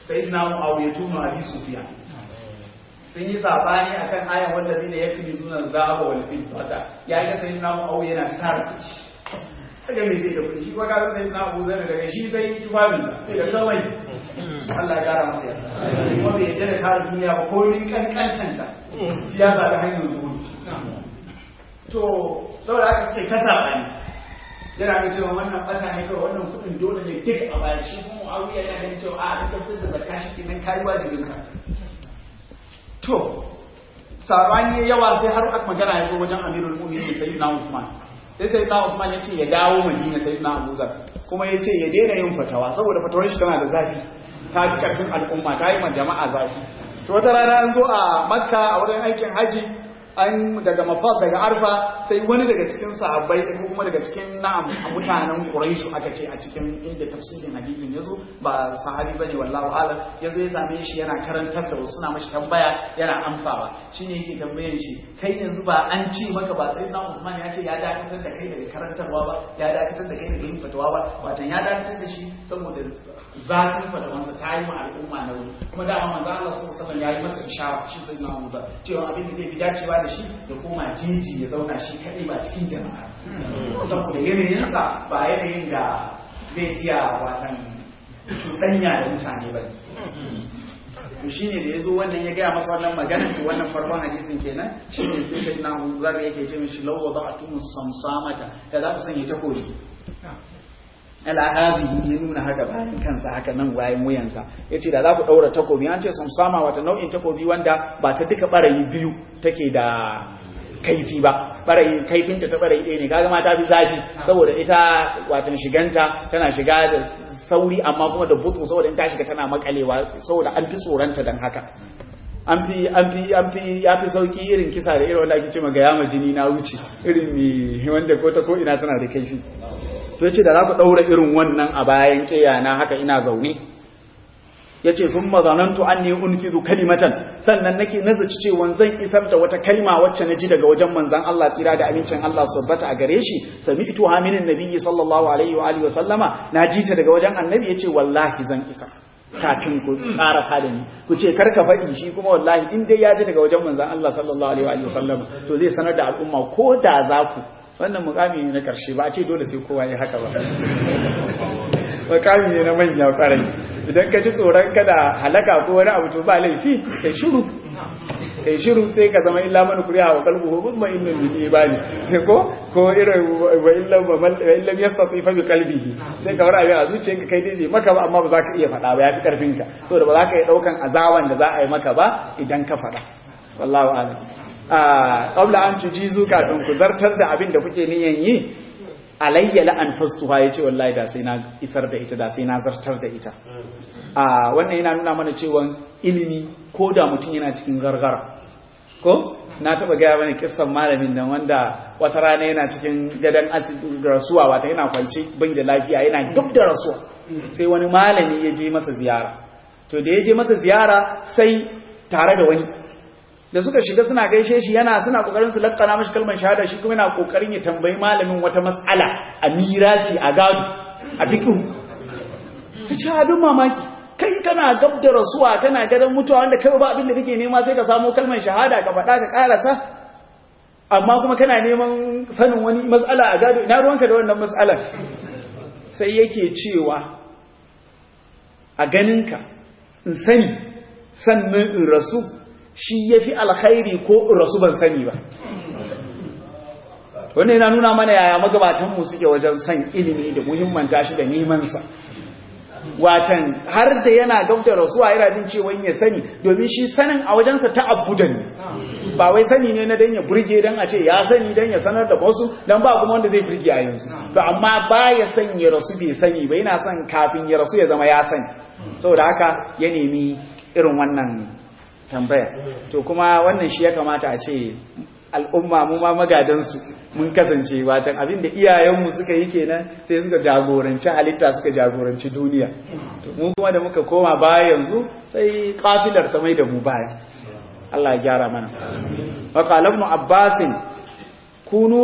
sayyidina muawiya tunu abi sufyan sun yi sabani akan ayan wanda zai da yakni sunan zahaba wal fiddata ya ga sayyidina muawiya yana tara kuɗi kaga me zai da kuɗi shi kuma kaga sayyidina abu zai daga shi sai tufafin sa da kawai Allah ya kara masa yarda kuma bai yarda da tara duniya ba ko ni kankancanta shi ya zaɓi hanyar zuwa to saboda haka suke ta sabani yana ga cewa wannan bata ne kawai wannan kudin dole ne duk a bayan shi kuma muawiya yana ganin cewa a ka fitar da zakka shi kenan kai wajibin ka to sabani yawa sai har aka magana ya zo wajen amirul mu'minin sayyidina usman sai sayyidina usman ya ce ya dawo madina sayyidina abuzar kuma ya ce ya daina yin fatawa saboda fatawar shi tana da zafi ta fi karfin al'umma ta yi ma jama'a zafi to wata rana an zo a makka a wurin aikin haji an daga mafas daga arfa sai wani daga cikin sahabbai ko kuma daga cikin na'am mutanen quraishu aka ce a cikin inda tafsirin hadisin yazo ba sahabi bane wallahu alam yazo ya same shi yana karantar da wasu suna mashi tambaya yana amsawa shine yake tambayan shi kai yanzu ba an ci maka ba sai na Usman ya ce ya dakatar da kai daga karantarwa ba ya dakatar da kai daga yin fatawa ba watan ya dakatar da shi saboda zafin fatawansa ta yi ma al'umma na wuri kuma da manzo Allah sallallahu alaihi wasallam ya yi masa ishara shi sai na Abu cewa abin da zai fi dacewa da shi ya koma jiji ya zauna shi kadai ba cikin jama'a saboda yanayinsa ba yanayin da zai iya watan cuɗanya da mutane ba to shine da yazo wannan ya gaya masa wannan magana to wannan farkon hadisin kenan shine sai kai na zar yake ce mishi law wada'tum samsamata da za ku sanya takobi al'abi ya nuna haka bayan kansa haka nan bayan wuyansa ya ce da za ku ɗaura takobi an ce samsama wata nau'in takobi wanda ba ta duka ɓarayi biyu take da kaifi ba ɓarayi kaifinta ta ɓarayi ɗaya ne kaga ma ta fi zafi saboda ita watan shiganta tana shiga da sauri amma kuma da butu saboda in ta shiga tana makalewa saboda an fi tsoronta don haka an fi an fi an fi ya fi sauki irin kisa da irin wanda ake ce ga yama jini na wuce irin mi wanda ko ta ko ina tana da kaifi to yace da za ku daura irin wannan a bayan kiyana haka ina zaune yace thumma zanantu anni unfizu kalimatan sannan nake nazaci cewa zan isar da wata kalma wacce naji daga wajen manzon Allah tsira da amincin Allah subbata a gare shi sami'tu haminin nabiyyi sallallahu alaihi wa alihi wa sallama naji ta daga wajen annabi yace wallahi zan isa kafin ku ƙara da ni ku ce karka faɗi shi kuma wallahi in dai ya ji daga wajen manzon Allah sallallahu alaihi wa sallama to zai sanar da al'umma ko da za ku wannan mukami ne na karshe ba a ce dole sai kowa ya haka ba mukami ne na manya kwarai idan ka ji tsoron kada halaka ko wani abu to ba laifi kai shiru kai shiru sai ka zama illa man kuriya wa qalbuhu mutma'innun bil imani sai ko ko irin wa illa wa illa yastati fa bi qalbihi sai ka wara a zuciyarka kai dai maka ba amma ba za ka iya faɗa ba yafi karfin ka saboda ba za ka iya daukan azaban da za a yi maka ba idan ka faɗa wallahu a'lam qabla an tujizu kafin ku zartar da abin da kuke niyan yi alayya la an fastuha yace wallahi da sai na isar da ita da sai na zartar da ita a wannan yana nuna mana cewa ilimi ko da mutum yana cikin gargara ko na taba gaya mana kissan malamin nan wanda wata rana yana cikin gadan rasuwa wata yana kwance bai da lafiya yana duk da rasuwa sai wani malami ya je masa ziyara to da ya je masa ziyara sai tare da wani da suka shiga suna gaishe shi yana suna kokarin su lakkana mashi kalmar shahada shi kuma yana kokarin ya tambayi malamin wata mas'ala a mirasi a gado a fiqh kace abin mamaki kai kana gab da rasuwa kana gadan mutuwa wanda kai ba abin da kake nema sai ka samu kalmar shahada ka faɗa ka karata amma kuma kana neman sanin wani mas'ala a gado ina ruwanka da wannan mas'alar sai yake cewa a ganinka in sani sannan in rasu shi ya fi alkhairi ko rasu ban sani ba wannan yana nuna mana yaya magabatanmu suke wajen san ilimi da muhimmanta shi da nemansa watan har da yana gab da rasuwa yana jin cewa ya sani domin shi sanin a wajensa ta abudan ba wai sani ne na dan ya burge dan a ce ya sani dan ya sanar da wasu dan ba kuma wanda zai burge a yanzu to amma ba ya san ya rasu bai sani ba yana son kafin ya rasu ya zama ya sani saboda haka ya nemi irin wannan tambaya to kuma wannan shi ya kamata a ce al'umma mu ma magadansu mun kasance watan abin da iyayenmu suka yi kenan sai suka jagoranci halitta suka jagoranci duniya to mu kuma da muka koma baya yanzu sai kafilar ta mai da mu baya Allah ya gyara mana wa qala ibn abbas kunu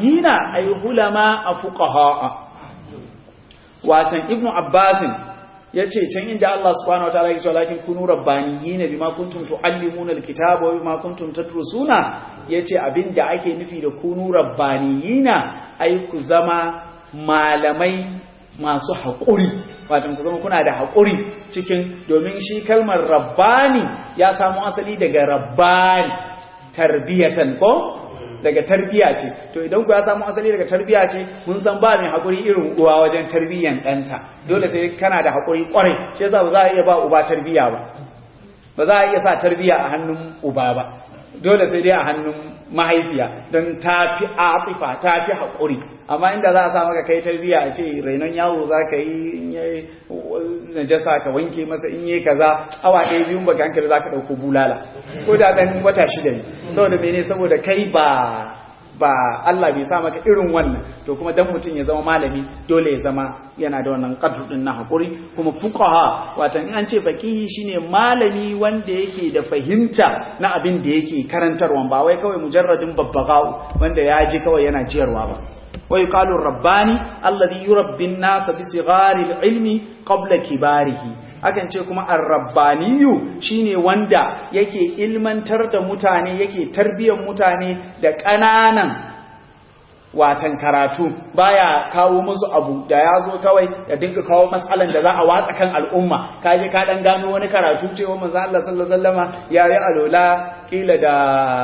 rabbaniyina ay hulama afuqaha watan ibn abbas yace can inda Allah subhanahu wataala yake cewa lakin kunu rabbaniyina bima kuntum tuallimuna alkitaba wa bima kuntum tadrusuna yace abinda ake nufi da kunu rabbaniyina ai ku zama malamai masu haƙuri watan ku zama kuna da haƙuri cikin domin shi kalmar rabbani ya samu asali daga rabbani tarbiyatan ko daga tarbiya ce to idan ku ya samu asali daga tarbiya ce mun san ba mai haƙuri irin uwa wajen tarbiyan ɗanta dole sai kana da haƙuri ƙwarai shi yasa ba za a iya ba uba tarbiya ba ba za a iya sa tarbiya a hannun uba ba dole sai dai a hannun mahaifiya don ta fi afifa ta fi haƙuri amma inda za a sa maka kai tarbiya a ce rainon yawo za ka yi in yi najasa ka wanke masa in yi kaza awa ɗaya biyun baka hankali za ka ɗauko bulala ko da ɗan wata shida ne saboda mene saboda kai ba ba Allah bai sa maka irin wannan to kuma dan mutum ya zama malami dole ya zama yana da wannan qadru din na hakuri kuma fuqaha watan in an ce faqihi shine malami wanda yake da fahimta na abin da yake karantarwa ba wai kawai mujarradin babbagau wanda ya ji kawai yana jiyarwa ba ويقال الرباني الذي يربي الناس بصغار العلم قبل كباره akan ce kuma ar-rabbaniyu shine wanda yake ilmantar da mutane yake tarbiyyar mutane da ƙananan watan karatu baya kawo musu abu da ya zo kawai ya dinga kawo matsalan da za a watsa kan al'umma kaje ka dan gano wani karatu cewa manzo Allah sallallahu alaihi wasallama yayi alola kila da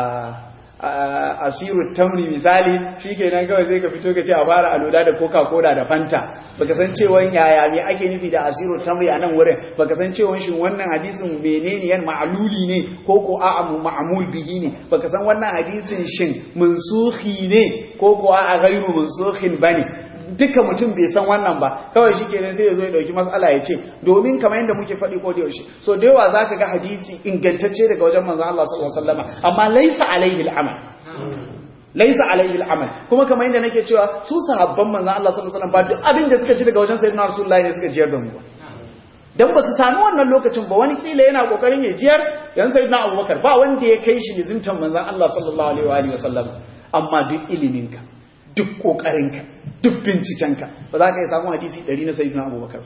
asiru tamri misali shikenan kawai zai ka fito ka ce a fara alola da coca cola da fanta baka san cewa yaya me ake nufi da asiru tamri a nan wurin baka san cewa shin wannan hadisin menene yan ma'luli ne ko ko a'a ma'mul bihi ne baka san wannan hadisin shin mansukhi ne ko ko a'a ghairu mansukhin bane duka mutum bai san wannan ba kawai shi kenan sai ya zo ya dauki matsala ya ce domin kamar yadda muke faɗi ko da yaushe so da yawa zaka ga hadisi ingantacce daga wajen manzon Allah sallallahu alaihi wasallam amma laysa alaihi al'amal laysa alaihi al'amal kuma kamar yadda nake cewa su sahabban manzon Allah sallallahu alaihi wasallam ba duk abin da suka ci daga wajen sayyidina rasulullahi ne suka jiyar da mu ba dan ba su sami wannan lokacin ba wani kila yana kokarin ya jiyar yan sayyidina Abubakar ba wanda ya kai shi lizintan manzon Allah sallallahu alaihi wasallam amma duk iliminka duk kokarinka duk bincikenka ba za ka yi samun hadisi ɗari na sayi na abubakar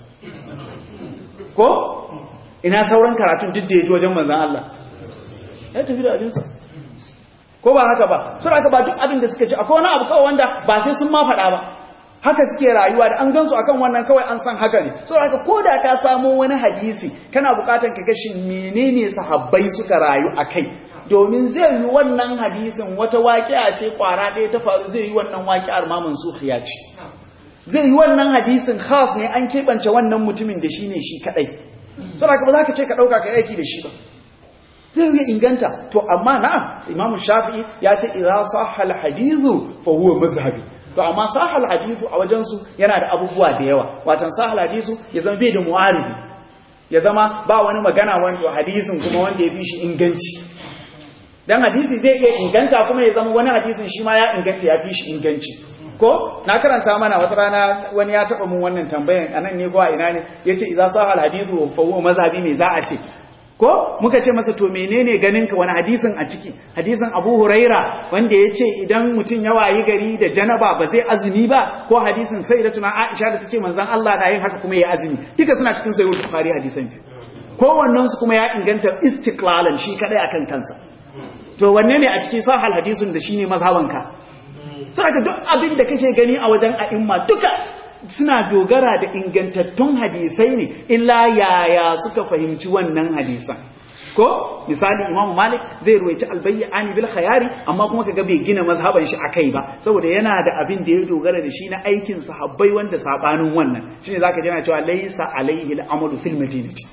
ko ina sauran karatun duk da ya ji wajen manzan Allah ya tafi da abinsa ko ba haka ba sun aka ba duk abin da suka ci akwai wani abu kawai wanda ba sai sun ma faɗa ba haka suke rayuwa da an gansu akan wannan kawai an san haka ne sun aka ko da ka samo wani hadisi kana buƙatar ka gashi menene sahabbai suka rayu a kai domin zai yi wannan hadisin wata waƙiya ce ƙwara ɗaya ta faru zai yi wannan waƙiyar mamun sufiya ce zai yi wannan hadisin khas ne an keɓance wannan mutumin da shi ne shi kaɗai saboda ba za ka ce ka ɗauka ka aiki da shi ba zai yi inganta to amma na'am imamu shafi'i ya ce idza sahha al-hadithu fa huwa mazhabi to amma sahha al-hadithu a wajen su yana da abubuwa da yawa watan sahha al-hadithu ya zama bai da mu'aribi ya zama ba wani magana wanda hadisin kuma wanda ya fi shi inganci dan hadisi zai iya inganta kuma ya zama wani hadisin shi ma ya inganta ya fi shi inganci ko na karanta mana wata rana wani ya taba mun wannan tambayan anan ne ko a ina ne yace idza sahal hadithu fa huwa mazhabi me za a ce ko muka ce masa to menene ganin ka wani hadisin a ciki hadisin Abu Huraira wanda yace idan mutum ya wayi gari da janaba ba zai azumi ba ko hadisin sayyidatuna Aisha da tace manzon Allah na yin haka kuma ya azumi duka suna cikin sahih Bukhari hadisan ko wannan su kuma ya inganta istiqlalan shi kadai akan kansa to wanne ne a cikin sahal hadisun da shine mazhabanka sai ka duk abin da kake gani a wajen a'imma duka suna dogara da ingantattun hadisai ne illa yaya suka fahimci wannan hadisan ko misali imam malik zai ruwaici albayyani bil khayari amma kuma kaga bai gina mazhaban shi akai ba saboda yana da abin da ya dogara da shi na aikin sahabbai wanda sabanin wannan shine zaka ji yana cewa laysa alaihi al-amalu fil madinati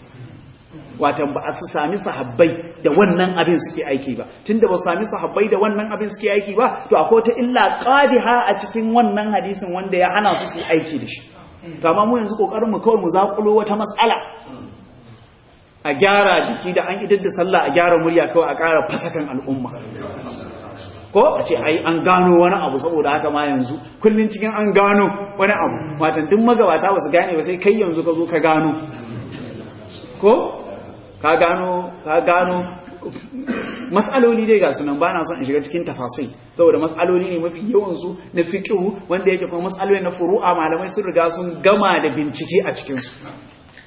watan ba su sami sahabbai da wannan abin suke aiki ba tunda ba su sami sahabbai da wannan abin suke aiki ba to akwai ta illa qadiha a cikin wannan hadisin wanda ya hana su su aiki da shi to amma mu yanzu kokarin mu kawai mu zakulo wata matsala a gyara jiki da an idar da sallah a gyara murya kawai a ƙara fasakan al'umma ko a ce ai an gano wani abu saboda haka ma yanzu kullun cikin an gano wani abu watan duk magabata ba su gane ba sai kai yanzu ka zo ka gano ko ka gano ka gano mas'aloli dai ga sunan bana son in shiga cikin tafasai saboda mas'aloli ne mafi yawan su na fiqhu wanda yake kuma mas'aloli na furu'a malamai sun riga sun gama da bincike a cikin su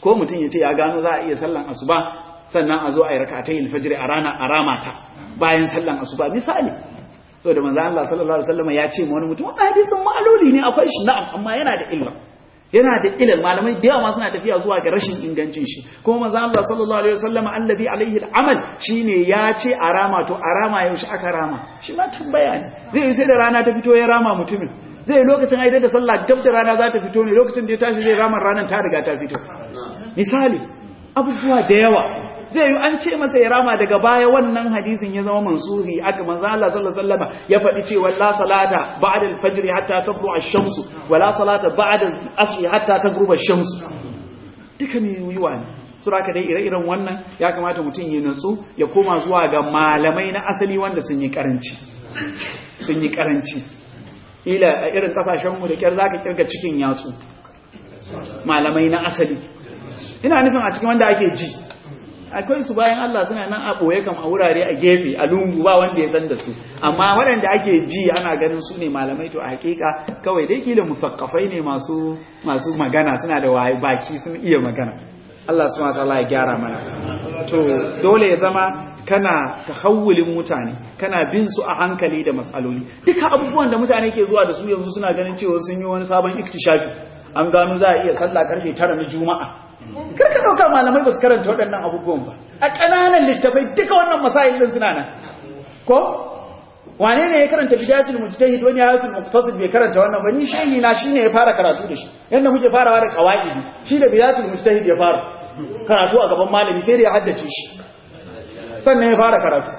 ko mutum ya ce ya gano za a iya sallan asuba sannan a zo a yi rakatai alfajr a rana a ramata bayan sallan asuba misali saboda manzo Allah sallallahu alaihi wasallam ya ce wani mutum wannan hadisin ma'aloli ne akwai shi na'am amma yana da illa yana da ilal malamai da yawa suna tafiya zuwa ga rashin ingancin shi kuma manzo Allah sallallahu alaihi wasallam allazi alaihi al'amal shine ya ce a rama to a rama yaushe aka rama shi ma tambaya ne zai yi sai da rana ta fito ya rama mutumin zai yi lokacin aidar da sallah dab da rana za ta fito ne lokacin da ya tashi zai rama ranar ta riga ta fito misali abubuwa da yawa zai yi an ce masa ya rama daga baya wannan hadisin ya zama mansuhi aka manzo Allah sallallahu alaihi wasallam ya faɗi cewa la salata ba'da al-fajr hatta tatlu ash-shamsu wa la salata ba'da al-asr hatta taghruba ash-shamsu duka me yiwa ne suraka dai ire-iren wannan ya kamata mutum ya natsu ya koma zuwa ga malamai na asali wanda sun yi karanci sun yi karanci ila a irin kasashen mu da kyar zaka kirga cikin yatsu malamai na asali ina nufin a cikin wanda ake ji akwai su bayan Allah suna nan a ɓoye kam a wurare a gefe a lungu ba wanda ya san da su amma waɗanda ake ji ana ganin su ne malamai to a hakika kawai dai kila musakkafai ne masu masu magana suna da baki sun iya magana Allah subhanahu wataala ya gyara mana to dole ya zama kana tahawulin mutane kana bin su a hankali da matsaloli duka abubuwan da mutane ke zuwa da su yanzu suna ganin cewa sun yi wani sabon iktishafi an gano za a iya sallah karfe tara na juma'a karka dauka malamai ba su karanta waɗannan abubuwan ba a ƙananan littafai duka wannan masail din suna nan ko wane ne ya karanta bidayatul mujtahid wani hayatul muqtasid bai karanta wannan ba ni shehi na shine ya fara karatu da shi yanda muke farawa da qawaidi shi da bidayatul mujtahid ya fara karatu a gaban malami sai da ya haddace shi sannan ya fara karatu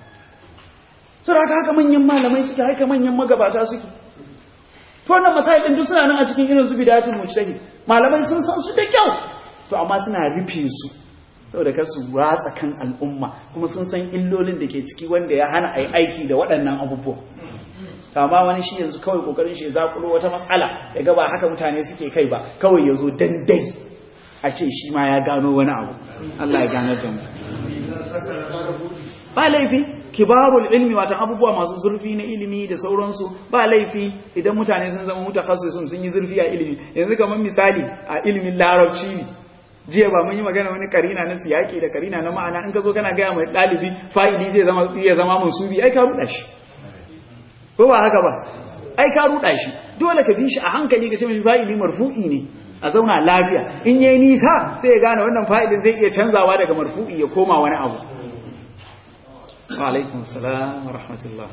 sai haka haka manyan malamai suke haka manyan magabata suke to wannan masail din duk suna nan a cikin irin su bidayatul mujtahid malamai sun san su da kyau to amma suna rufe su saboda kar su ratsa kan al'umma kuma sun san illolin da ke ciki wanda ya hana ai aiki da waɗannan abubuwa kama wani shi yanzu kawai kokarin shi ya zakulo wata matsala ya ga ba haka mutane suke kai ba kawai ya zo dandai a ce shi ma ya gano wani abu Allah ya ganar da mu ba laifi kibarul ilmi watan abubuwa masu zurfi na ilimi da sauransu ba laifi idan mutane sun zama mutakhassisun sun yi zurfi a ilimi yanzu kamar misali a ilimin larabci ne jiya ba mun yi magana wani karina na siyaki da karina na ma'ana in ka zo kana gaya mai ɗalibi fa'idi zai zama iya zama mansubi ai ka ruɗa shi ko ba haka ba ai ka ruɗa shi dole ka bi shi a hankali ka ce mai fa'ili marfu'i ne a zauna lafiya in yayi nisa sai ya gane wannan fa'ilin zai iya canzawa daga marfu'i ya koma wani abu wa alaikum salam wa rahmatullah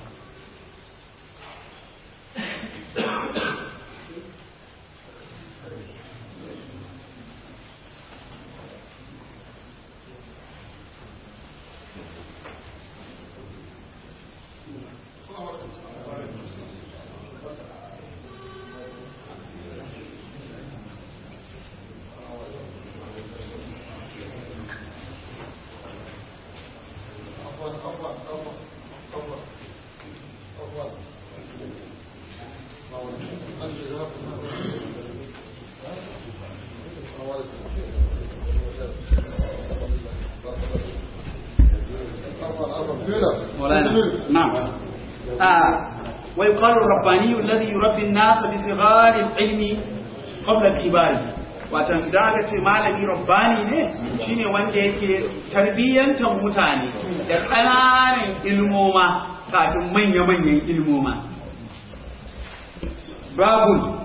نعم آه ويقال الرباني الذي يربي الناس بصغار العلم قبل كباره watan idan aka ce malami rabbani ne shine wanda yake tarbiyyantar mutane da ƙananan ilmoma kafin manya-manyan ilmoma babu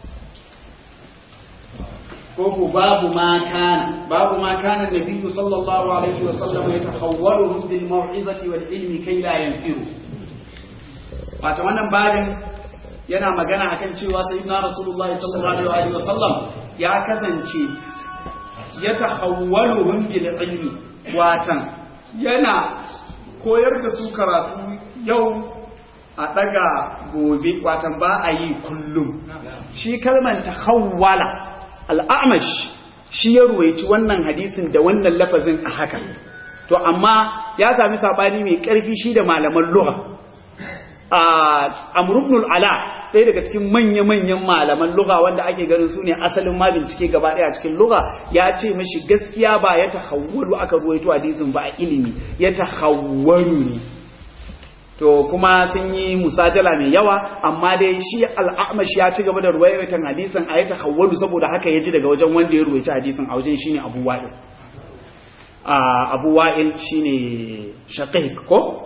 koko babu ma kana babu ma kana nabiyyu sallallahu alaihi wa sallam yatahawwalu bil mau'izati wal ilmi kai la yanfiru wato wannan babin yana magana akan cewa sayyidina rasulullahi sallallahu alaihi wa sallam ya kasance yatahawwalu bil ilmi watan yana koyar da su karatu yau a daga gobe watan ba a yi kullum shi kalman tahawwala al'amash shi ya ruwaici wannan hadisin da wannan lafazin a haka to amma ya sami sabani mai ƙarfi shi da malaman lugha amrubnul ala ɗaya daga cikin manya-manyan malaman lugha wanda ake ganin su ne asalin ma bincike gaba ɗaya cikin lugha ya ce mashi gaskiya ba ya tahawwalu aka ruwaito hadisin ba a ilimi ya tahawwalu ne to to kuma sun yi musajala mai yawa amma dai shi al'amash ya ci gaba da ruwayatan hadisin a ya tahawwalu saboda haka ya ji daga wajen wanda ya ruwaita hadisin a wajen shine Abu Wa'il Abu Wa'il shine Shaqiq ko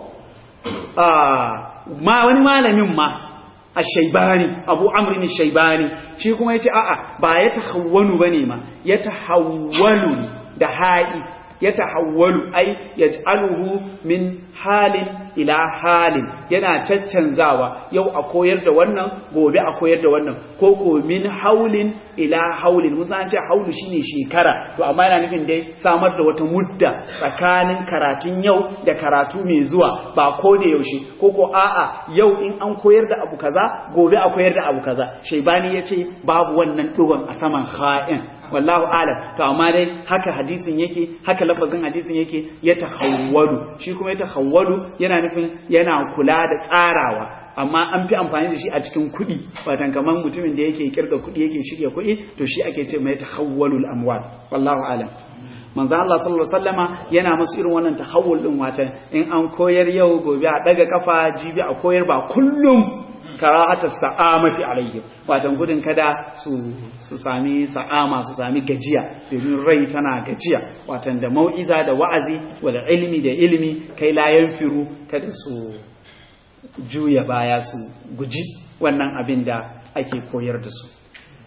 ma wani malamin ma ash-shaybani Abu Amr shaybani shi kuma yace a'a ba ya tahawwalu bane ma ya tahawwalu da ha'i ya tahawwalu ai yaj'aluhu min halin ila halin yana caccanzawa yau a koyar da wannan gobe a koyar da wannan ko ko min haulin ila haulin mun san ce haulu shine shekara to amma yana nufin dai samar da wata mudda tsakanin karatun yau da karatu mai zuwa ba ko da yaushe ko ko a'a yau in an koyar da abu kaza gobe a koyar da abu kaza shaibani yace babu wannan dugon a saman kha'in wallahu alam to amma dai haka hadisin yake haka lafazin hadisin yake ya tahawwalu shi kuma ya tahawwalu yana nufin yana kula da tsarawa amma an fi amfani da shi a cikin kuɗi watan kamar mutumin da yake kirga kuɗi yake shirya kuɗi to shi ake ce mai tahawwalul amwal wallahu alam manzo Allah sallallahu alaihi wasallama yana musu irin wannan tahawul din watan in an koyar yau gobe a daga kafa jibi a koyar ba kullum karahatar sa'amati alaihim watan gudun kada su su sami sa'ama su sami gajiya domin rai tana gajiya watan da mau'iza da wa'azi wal ilmi da ilmi kai la yanfiru kada su juya baya su guji wannan abin da ake koyar da su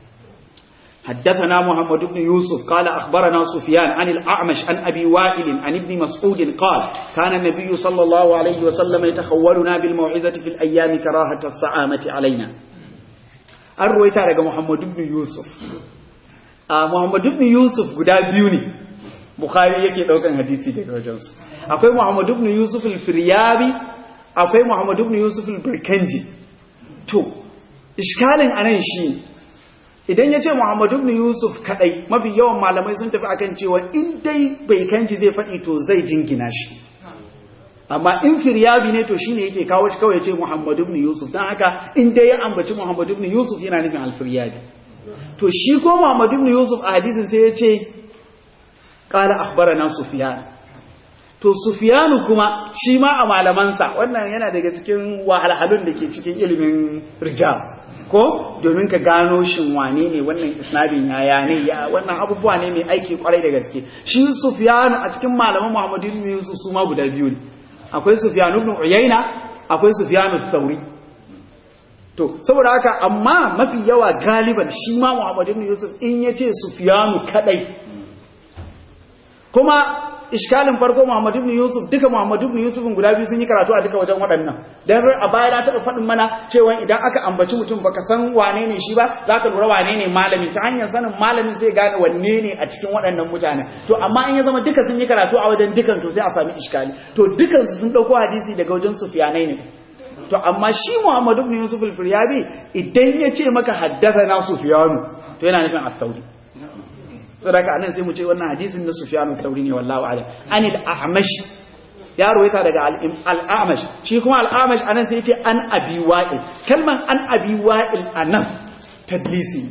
حدثنا محمد بن يوسف قال أخبرنا سفيان عن الأعمش عن أبي وائل عن ابن مسعود قال كان النبي صلى الله عليه وسلم يتخولنا بالموعظة في الأيام كراهة الصعامة علينا الرويت على محمد بن يوسف آه محمد بن يوسف قد بيوني بخاري يكي دوكان حديثي daga wajensu akwai Muhammad ibn Yusuf al-Firyabi akwai Muhammad ibn Yusuf al-Birkanji to iskalin anan shi idan ya ce Muhammadu ibn Yusuf kadai mafi yawan malamai sun tafi akan cewa in dai bai kanji zai faɗi to zai jingina shi amma in firyabi ne to shine yake kawo shi kawai ya ce Muhammadu ibn Yusuf dan haka in dai ya ambaci Muhammadu ibn Yusuf yana nufin al-firyabi to shi ko Muhammadu ibn Yusuf a hadisin sai ya ce qala akhbarana Sufyan to Sufyanu kuma shi ma a malamansa wannan yana daga cikin wahalhalun da ke cikin ilimin rijal ko domin ka gano shin wane ne wannan isnadin yaya ne ya wannan abubuwa ne mai aiki kwarai da gaske shi Sufyan a cikin malaman Muhammad ibn Yusuf su ma guda biyu ne akwai Sufyan ibn Uyayna akwai Sufyan al-Thawri to saboda haka amma mafi yawa galiban shi ma Muhammad ibn Yusuf in yace Sufyan kadai kuma iskalin farko Muhammad ibn Yusuf duka Muhammad ibn Yusuf guda biyu sun yi karatu a duka wajen waɗannan dan a baya na taɓa faɗin mana cewa idan aka ambaci mutum baka san wane ne shi ba zaka lura wane ne malami ta hanyar sanin malamin zai gane wanne ne a cikin waɗannan mutane to amma in ya zama duka sun yi karatu a wajen dukan to sai a sami iskali to dukan su sun dauko hadisi daga wajen Sufyanai ne to amma shi Muhammad ibn Yusuf al-Firyabi idan ya ce maka haddathana Sufyanu to yana nufin as-Sauri sadaka anan sai mu ce wannan hadisin na Sufyan al-Thawri ne wallahu a'lam ani al-A'mash ya ruwaita daga al-A'mash shi kuma al-A'mash anan sai yace an Abi Wa'il kalman an Abi Wa'il anan tadlisi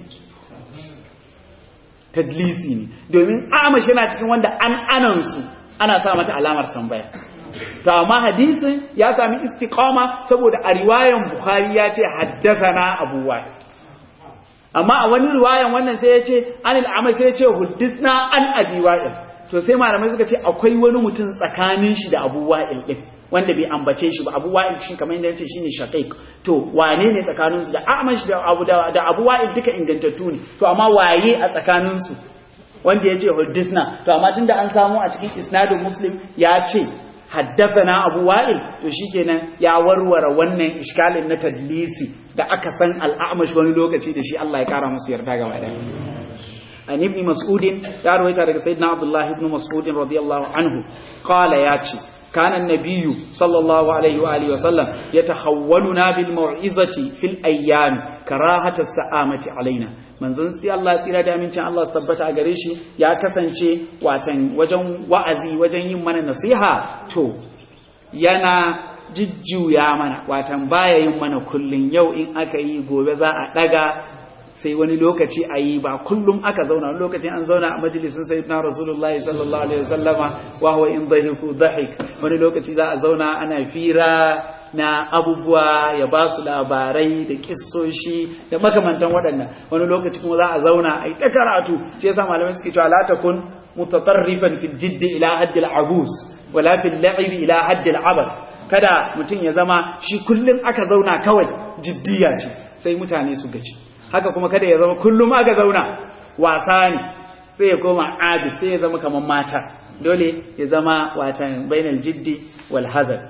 tadlisi ne domin A'mash yana cikin wanda an anan su ana sa mata alamar tambaya to amma hadisin ya sami istiqama saboda a riwayan Bukhari ya ce haddathana Abu Wa'il amma a wani riwayan wannan sai ya ce anil amal sai ya ce huddisna an abi wa'il to sai malamai suka ce akwai wani mutum tsakanin shi da abu wa'il din wanda bai ambace shi ba abu wa'il shi kamar yadda yace shine shaqiq to wane ne tsakanin su da amash da abu da, da abu wa'il duka ingantattu ne to amma waye a tsakanin su wanda yace huddisna to amma tunda an samu a cikin isnadin muslim ya ce haddathana abu wa'il to shikenan ya warware wannan iskalin na tadlisi da aka san al'amash wani lokaci da shi Allah ya kara musu yarda gaba da an ibn mas'ud ya rawaita daga sayyidina abdullah ibn mas'ud radiyallahu anhu qala ya ce kana an-nabiy sallallahu alaihi wa alihi wa sallam yatahawwaluna bil mau'izati fil ayyam karahata sa'amati alaina manzon sai Allah tsira da amincin Allah su tabbata a gare shi ya kasance watan wajen wa'azi wajen yin mana nasiha to yana jijjuya mana watan baya yin mana kullun yau in aka yi gobe za a daga sai wani lokaci a yi ba kullum aka zauna wani lokaci an zauna a majalisun sayyidina rasulullahi sallallahu alaihi wasallama wa huwa in dhahiku dhahik wani lokaci za a zauna ana fira na abubuwa ya ba su labarai da kissoshi da makamantan waɗannan wani lokaci kuma za a zauna a yi ta karatu shi yasa malamai suke cewa la takun mutatarrifan fil jiddi ila haddil abus wala fil la'ibi ila haddil abas kada mutum ya zama shi kullum aka zauna kawai jiddiya ce sai mutane su gaji haka kuma kada ya zama kullum aka zauna wasa ne sai ya koma abid sai ya zama kamar mata dole ya zama watan bainal jiddi wal hazard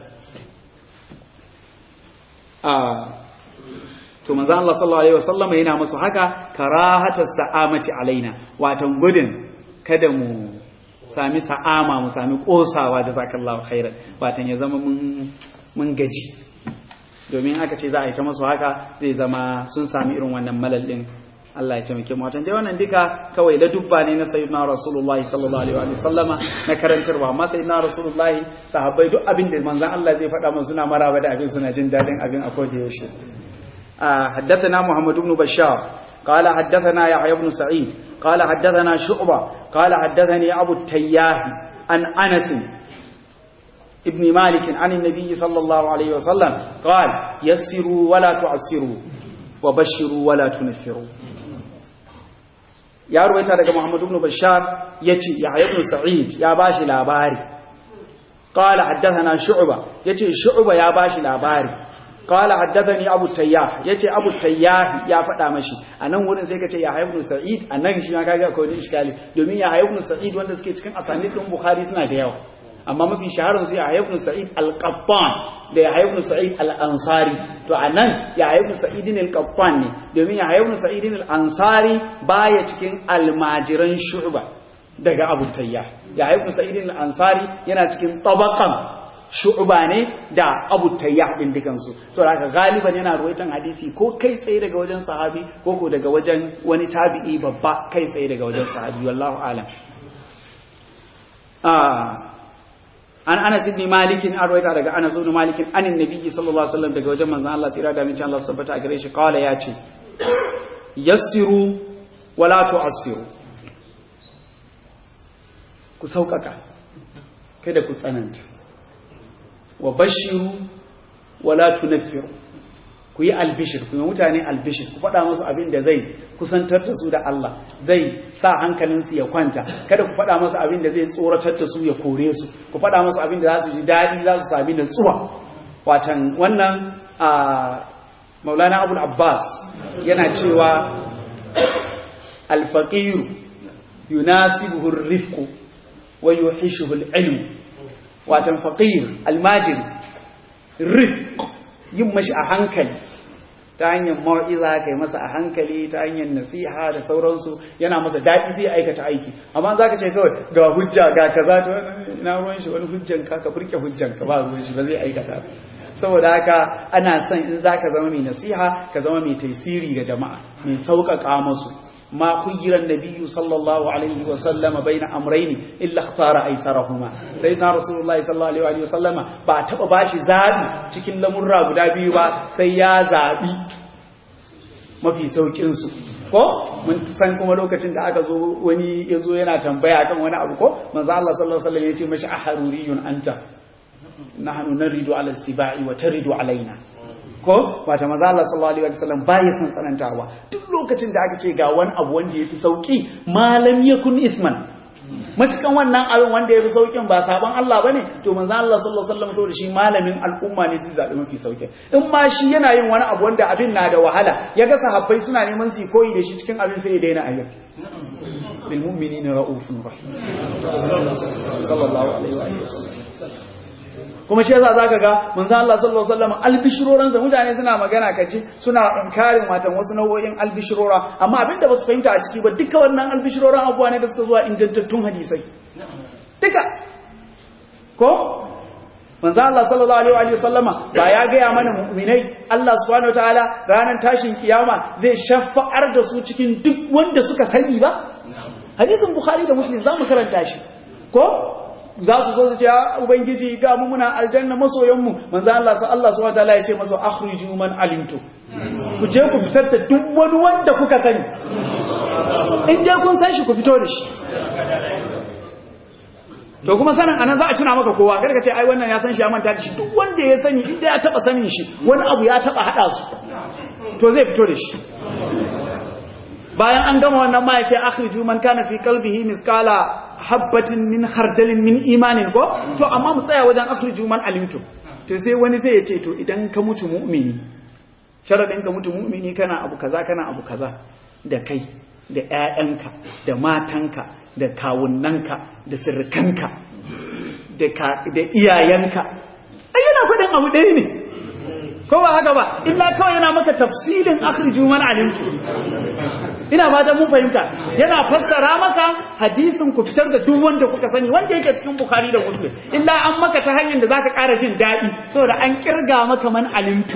to manzo Allah sallallahu alaihi wasallam yana musu haka karahata sa'amati alaina watan gudun kada mu sami sa'ama mu sami kosawa jazakallahu khairan watan ya zama mun mun gaji domin aka ce za a yi ta masu haka zai zama sun sami irin wannan malal din Allah ya taimake mu watan dai wannan duka kawai da dubba ne na sayyidina rasulullahi sallallahu alaihi wa sallama na karantarwa amma sayyidina rasulullahi sahabbai duk abin da manzon Allah zai faɗa musu suna maraba da abin suna jin dadin abin a koda yaushe حدثنا محمد بن بشار قال حدثنا يحيى بن سعيد قال حدثنا شعبة قال حدثني أبو التياه عن أنس ابن مالك عن النبي صلى الله عليه وسلم قال يسروا ولا تعسروا وبشروا ولا تنفروا ya ruwaita daga Muhammad ibn Bashar yace Yahya ibn Sa'id ya bashi labari qala haddathana Shu'ba yace Shu'ba ya bashi labari qala haddathani Abu Tayyah yace Abu Tayyah ya faɗa mashi anan wurin sai kace Yahya ibn Sa'id anan shi ma kaga akwai wani iskali domin Yahya ibn Sa'id wanda suke cikin asanid din Bukhari suna da yawa amma mafi shaharar su Yahya ibn Sa'id al-Qattan da Yahya ibn Sa'id al-Ansari to anan Yahya ibn Sa'id al-Qattan ne domin Yahya ibn Sa'id al-Ansari baya cikin almajiran Shu'ba daga Abu Tayyah Yahya ibn Sa'id al-Ansari yana cikin tabaqan Shu'ba ne da Abu Tayyah din dukan su saboda haka galiban yana ruwaitan hadisi ko kai tsaye daga wajen sahabi ko ko daga wajen wani tabi'i babba kai tsaye daga wajen sahabi wallahu alam ah an Anas ibn Malik an rawaita daga Anas ibn Malik an annabi sallallahu alaihi wasallam daga wajen manzon Allah tsira da mincin Allah tabbata a gare shi kawala ya ce yassiru wala tu'assiru ku sauƙaƙa kada ku tsananta wa bashiru wala tunaffiru ku yi albishir ku yi mutane albishir ku faɗa musu abin da zai kusantar da su da Allah zai sa hankalinsu ya kwanta kada ku faɗa musu abin da zai tsoratar da su ya kore su ku faɗa musu abin da za su ji daɗi za su sami natsuwa watan wannan a maulana abul abbas yana cewa alfaqiru yunasibuhu rifqu wa yuhishuhu al-ilm watan faqir almajiri rifq yin mashi a hankali ta hanyar mawa'iza kai masa a hankali ta hanyar nasiha da sauransu yana masa daɗi zai aikata aiki amma za ka ce kawai ga hujja ga kaza ta ina ruwan shi wani hujjan ka ka furke hujjan ka ba ruwan shi ba zai aikata saboda haka ana son in za ka zama mai nasiha ka zama mai taisiri ga jama'a mai sauƙaƙa musu ما خير النبي صلى الله عليه وسلم بين أمرين إلا اختار أيسرهما سيدنا رسول الله صلى الله عليه وسلم ba taba bashi zabi cikin lamurra guda biyu ba sai ya zabi mafi saukin su ko mun san kuma lokacin da aka zo wani yazo yana tambaya kan wani abu ko manzo Allah sallallahu alaihi wasallam ya ce mashi aharuriyun anta nahnu naridu ala sibai wa taridu alaina ko wata maza Allah sallallahu alaihi wasallam baya son tsanantawa duk lokacin da aka ce ga wani abu wanda yafi sauki malam yakun isman matukan wannan abin wanda yafi saukin ba sabon Allah bane to manzo Allah sallallahu alaihi wasallam saboda shi malamin al'umma ne zai zabi mafi sauki in ma shi yana yin wani abu wanda abin na da wahala ya ga sahabbai suna neman su koyi da shi cikin abin sai ya daina ayyuka bil mu'minina raufun rahim sallallahu alaihi wasallam kuma shi yasa zaka ga manzo Allah sallallahu alaihi wasallam albishiroran da mutane suna magana kaji suna inkarin watan wasu nau'o'in albishirora amma abinda basu fahimta a ciki ba duka wannan albishiroran abuwa ne da suka zuwa ingantattun hadisai duka ko manzo Allah sallallahu alaihi wasallama ba ya ga mana mu'minai Allah subhanahu wataala ranar tashin kiyama zai shafa'ar da su cikin duk wanda suka sani ba hadisin bukhari da muslim zamu karanta shi ko za su zo su ce ubangiji ga mu muna aljanna masoyanmu manzo Allah sa Allah subhanahu wataala ya ce masa akhriju man alimtu ku je ku fitar da duk wani wanda kuka sani in dai kun san shi ku fito da shi to kuma sanin anan za a tuna maka kowa kada ka ce ai wannan ya san shi ya manta da shi duk wanda ya sani inda ya taba sanin shi wani abu ya taba hada su to zai fito da shi bayan an gama wannan ma ya ce akhriju man kana fi qalbihi misqala habbatin min khardalin min imanin ko to amma mu tsaya wajen akhriju man alimtu to sai wani sai ya ce to idan ka mutu mu'mini sharadin ka mutu mu'mini kana abu kaza kana abu kaza da kai da ƴaƴanka da matanka da kawunnanka da sirrikanka da da iyayenka ai yana faɗin abu ɗaya ne ko ba haka ba illa kawai yana maka tafsilin akhriju man alimtu ina ba da mun fahimta yana fassara maka hadisin ku fitar da duk wanda kuka sani wanda yake cikin bukhari da muslim illa an maka ta hanyar da zaka ƙara jin daɗi saboda an kirga maka man alimtu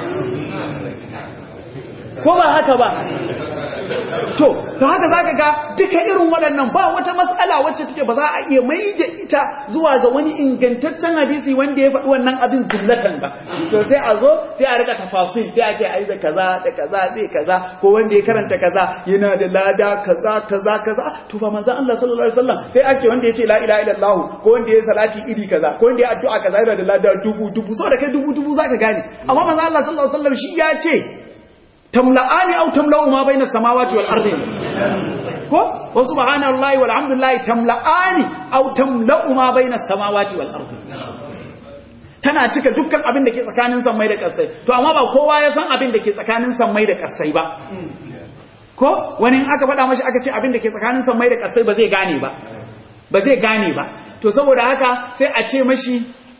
ko ba haka ba to to haka zaka ga duka irin waɗannan ba wata matsala wacce take ba za a iya mai da ita zuwa ga wani ingantaccen hadisi wanda ya faɗi wannan abin jumlatan ba to sai a zo sai a rika tafasil sai a ce ai da kaza da kaza zai kaza ko wanda ya karanta kaza yana da lada kaza kaza kaza to ba manzon Allah sallallahu alaihi wasallam sai a ce wanda ya ce la ilaha illallah ko wanda ya salati iri kaza ko wanda ya addu'a kaza yana da lada dubu dubu saboda kai dubu dubu zaka gane amma manzon Allah sallallahu alaihi wasallam shi ya ce tamla'ani aw tamla'u ma bayna samawati wal ardi ko wa subhanallahi walhamdulillahi tamla'ani aw tamla'u ma bayna samawati wal ardi tana cika dukkan abin da ke tsakanin sammai da kasai to amma ba kowa ya san abin da ke tsakanin sammai da kasai ba ko wani aka faɗa mashi aka ce abin da ke tsakanin sammai da kasai ba zai gane ba ba zai gane ba to saboda haka sai a ce mashi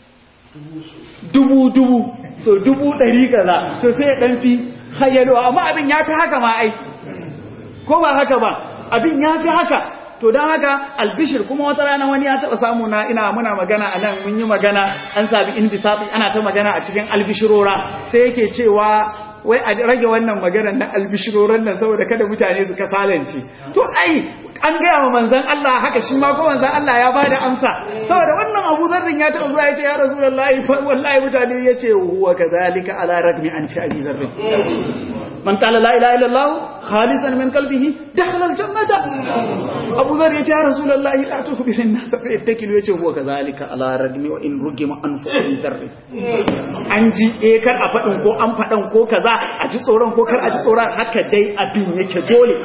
dubu dubu so dubu ɗari kaza to sai ya ɗan fi hayyalo amma abin ya fi haka ma ai ko ba haka ba abin ya fi haka to don haka albishir kuma wata rana wani ya taɓa samu na ina muna magana a nan mun yi magana an sabi inbisafi ana ta magana a cikin albishirora sai yake cewa wai a rage wannan magana na albishiroran nan saboda kada mutane su kasalance to ai an gaya wa manzan Allah haka shi ma ko manzan Allah ya bada amsa saboda wannan Abu Zarrin ya taɓa zuwa ya ce ya Rasulullahi wallahi mutane ya ce huwa kadhalika ala ragmi an fi Abi Zarrin man qala la ilaha illallah khalisan min qalbihi dakhala aljannata Abu Zarr ya ce ya Rasulullahi la tukhbir an-nas fa yattakilu ya ce huwa kadhalika ala ragmi wa in rugima anfu Abi Zarrin an ji eh kar a faɗin ko an faɗan ko kaza a ji tsoron ko kar a ji tsoron haka dai abin yake dole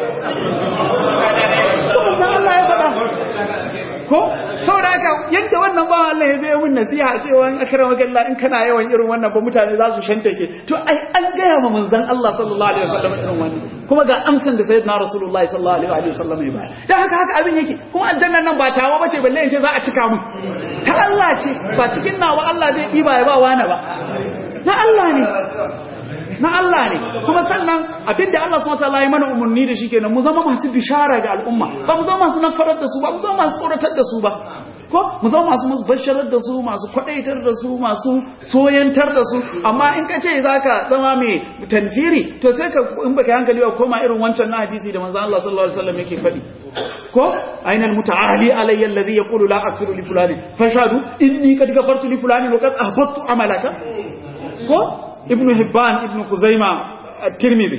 Allah ya faɗa ko saboda haka yadda wannan ba Allah ya zai mun nasiha cewa in akrama Allah in kana yawan irin wannan ba mutane za su shantake to ai an gaya ma manzon Allah sallallahu alaihi wasallam irin wannan kuma ga amsan da sayyidina rasulullahi sallallahu alaihi wasallam ya bayar dan haka haka abin yake kuma aljannan nan ba tawa bace balle in ce za a cika mun ta Allah ce ba cikin nawa Allah zai diba ya ba wani ba na Allah ne na Allah ne kuma sannan abinda Allah subhanahu wataala ya mana umarni da shi kenan mu zama masu bishara ga al'umma ba mu zama masu nafarar da su ba mu zama masu tsoratar da su ba ko mu zama masu musu basharar da su masu kwadaitar da su masu soyantar da su amma in ka ce zaka zama mai tanfiri to sai ka in baka hankali ba koma irin wancan na hadisi da manzon Allah sallallahu alaihi wasallam yake faɗi ko aina almutaali alayya alladhi yaqulu la aghfiru li fulani fashadu inni qad ghafartu li fulani wa qad ahbattu amalaka ko ibn hibban ibn kuzaima at-tirmidhi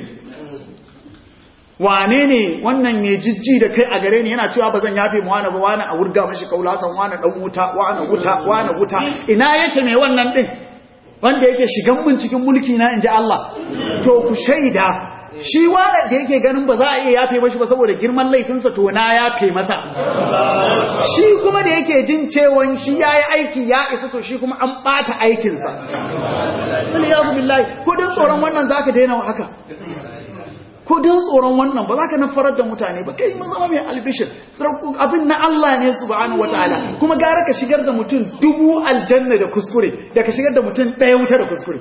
wane ne wannan mai jijji da kai a gare ni yana cewa ba zan yafe mu wani ba wani a wurga mashi kaulatan wani dan wuta wani wuta wani wuta ina yake mai wannan din wanda yake shigan mun cikin mulki na inji Allah to ku shaida shi wanda da yake ganin ba za a iya yafe mashi ba saboda girman laifinsa to na yafe masa shi kuma da yake jin cewa shi yayi aiki ya isa to shi kuma an bata aikinsa wani ya billahi ko dan tsoron wannan zaka daina haka ko don tsoron wannan ba za ka nafarar da mutane ba kai mun zama mai albishir abin na Allah ne subhanahu wataala kuma gara ka shigar da mutum dubu aljanna da kuskure da ka shigar da mutum ɗaya wuta da kuskure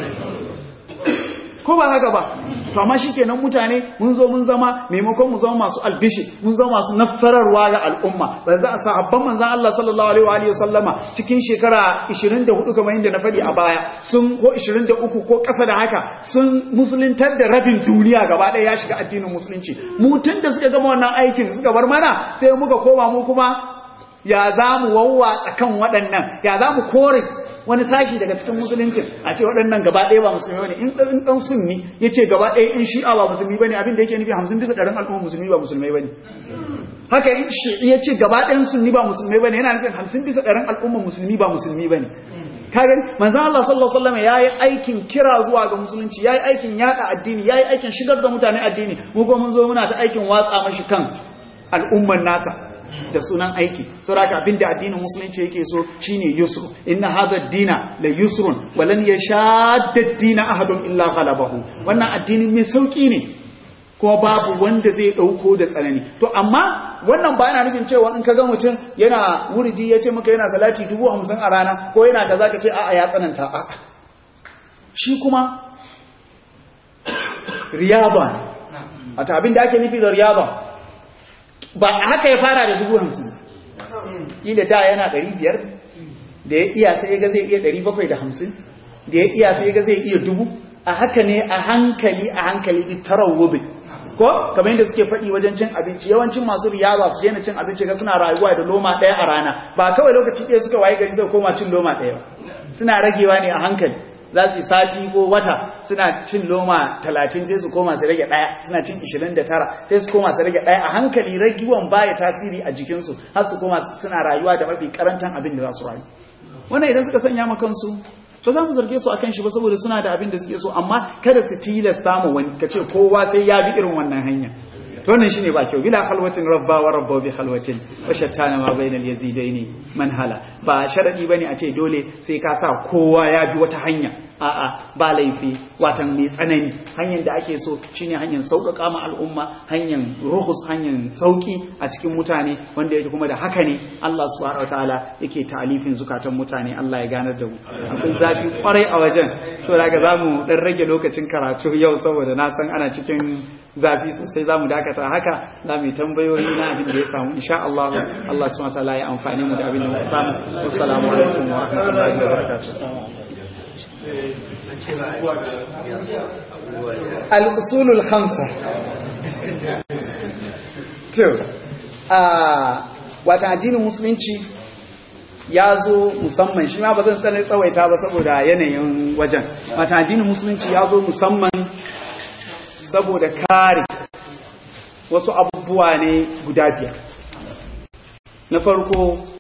ko ba haka ba to amma shikenan mutane mun zo mun zama maimakon mu zama masu albishi mun zama masu nafararwa ga al'umma ba za a sahabban manzon Allah sallallahu alaihi wa alihi sallama cikin shekara 24 kamar yadda na faɗi a baya sun ko 23 ko ƙasa da haka sun musuluntar da rabin duniya gaba ɗaya ya shiga addinin musulunci mu tun da suka gama wannan aikin suka bar mana sai muka koma mu kuma ya za mu wawwatsa kan waɗannan ya za mu kore wani sashi daga cikin musuluncin a ce waɗannan gaba ɗaya ba musulmi bane in ɗan sunni ya ce gaba ɗaya in shi'a ba musulmi bane abin da yake nufi hamsin bisa ɗarin al'umma musulmi ba musulmai bane haka in shi ya ce gaba ɗayan sunni ba musulmi bane yana nufin hamsin bisa ɗarin al'ummar musulmi ba musulmi bane kaga manzon Allah sallallahu alaihi wasallam yayi aikin kira zuwa ga musulunci yayi aikin yada addini yayi aikin shigar da mutane addini mu ko mun zo muna ta aikin watsa mashi kan al'ummar nasa da sunan aiki saboda abinda addinin musulunci yake so shine yusru inna hadha ad-dina la yusrun wa lan yashadda ad-dina ahadun illa ghalabahu wannan addini mai sauki ne kuma babu wanda zai dauko da tsanani to amma wannan ba yana nufin cewa in kaga mutum yana wuridi yace maka yana salati 50 a rana ko yana da zaka ce a'a ya tsananta a'a shi kuma riyaba a ta abin da ake nufi da riyaba ba haka ya fara da dubu hamsin ila da yana ɗari biyar da ya iya sai ga zai iya ɗari bakwai da hamsin da ya iya sai ga zai iya dubu a haka ne a hankali a hankali bi tarawubi ko kamar yadda suke faɗi wajen cin abinci yawancin masu riyaba su daina cin abinci ga suna rayuwa da loma ɗaya a rana ba kawai lokaci ɗaya suka waye gari zai koma cin loma ɗaya ba suna ragewa ne a hankali za su yi sati ko wata suna cin loma talatin sai su koma su rage ɗaya suna cin ishirin da tara sai su koma su rage ɗaya a hankali ragiwan baya tasiri a jikinsu har su koma suna rayuwa da mafi karantan abin da za su rayu wannan idan suka sanya ma kansu to za mu zarge su akan shi ba saboda suna da abin da suke so amma kada su tilasta mu wani ka ce kowa sai ya bi irin wannan hanya to wannan shine ba kyau bila khalwatin rabba wa rabba bi khalwatin wa shattana ma bainal yazidaini man hala ba sharadi bane a ce dole sai ka sa kowa ya bi wata hanya a'a ba laifi watan mai tsanani hanyar da ake so shine hanyar sauƙaƙa ma al'umma hanyar ruhus hanyar sauƙi a cikin mutane wanda yake kuma da haka ne Allah subhanahu wataala yake ta'alifin zukatan mutane Allah ya ganar da mu akwai zafi kwarai a wajen so daga zamu dan rage lokacin karatu yau saboda na san ana cikin zafi sosai zamu dakata haka za mu yi tambayoyi na abin da ya samu insha Allah Allah subhanahu wataala ya amfani mu da abin da muka samu assalamu alaikum wa rahmatullahi wa barakatuh al'usulul khamsa to wata addinin musulunci ya zo musamman shi ma ba zan tsanar tsawaita ba saboda yanayin wajen wata addinin musulunci ya zo musamman saboda kare wasu abubuwa ne guda biyar na farko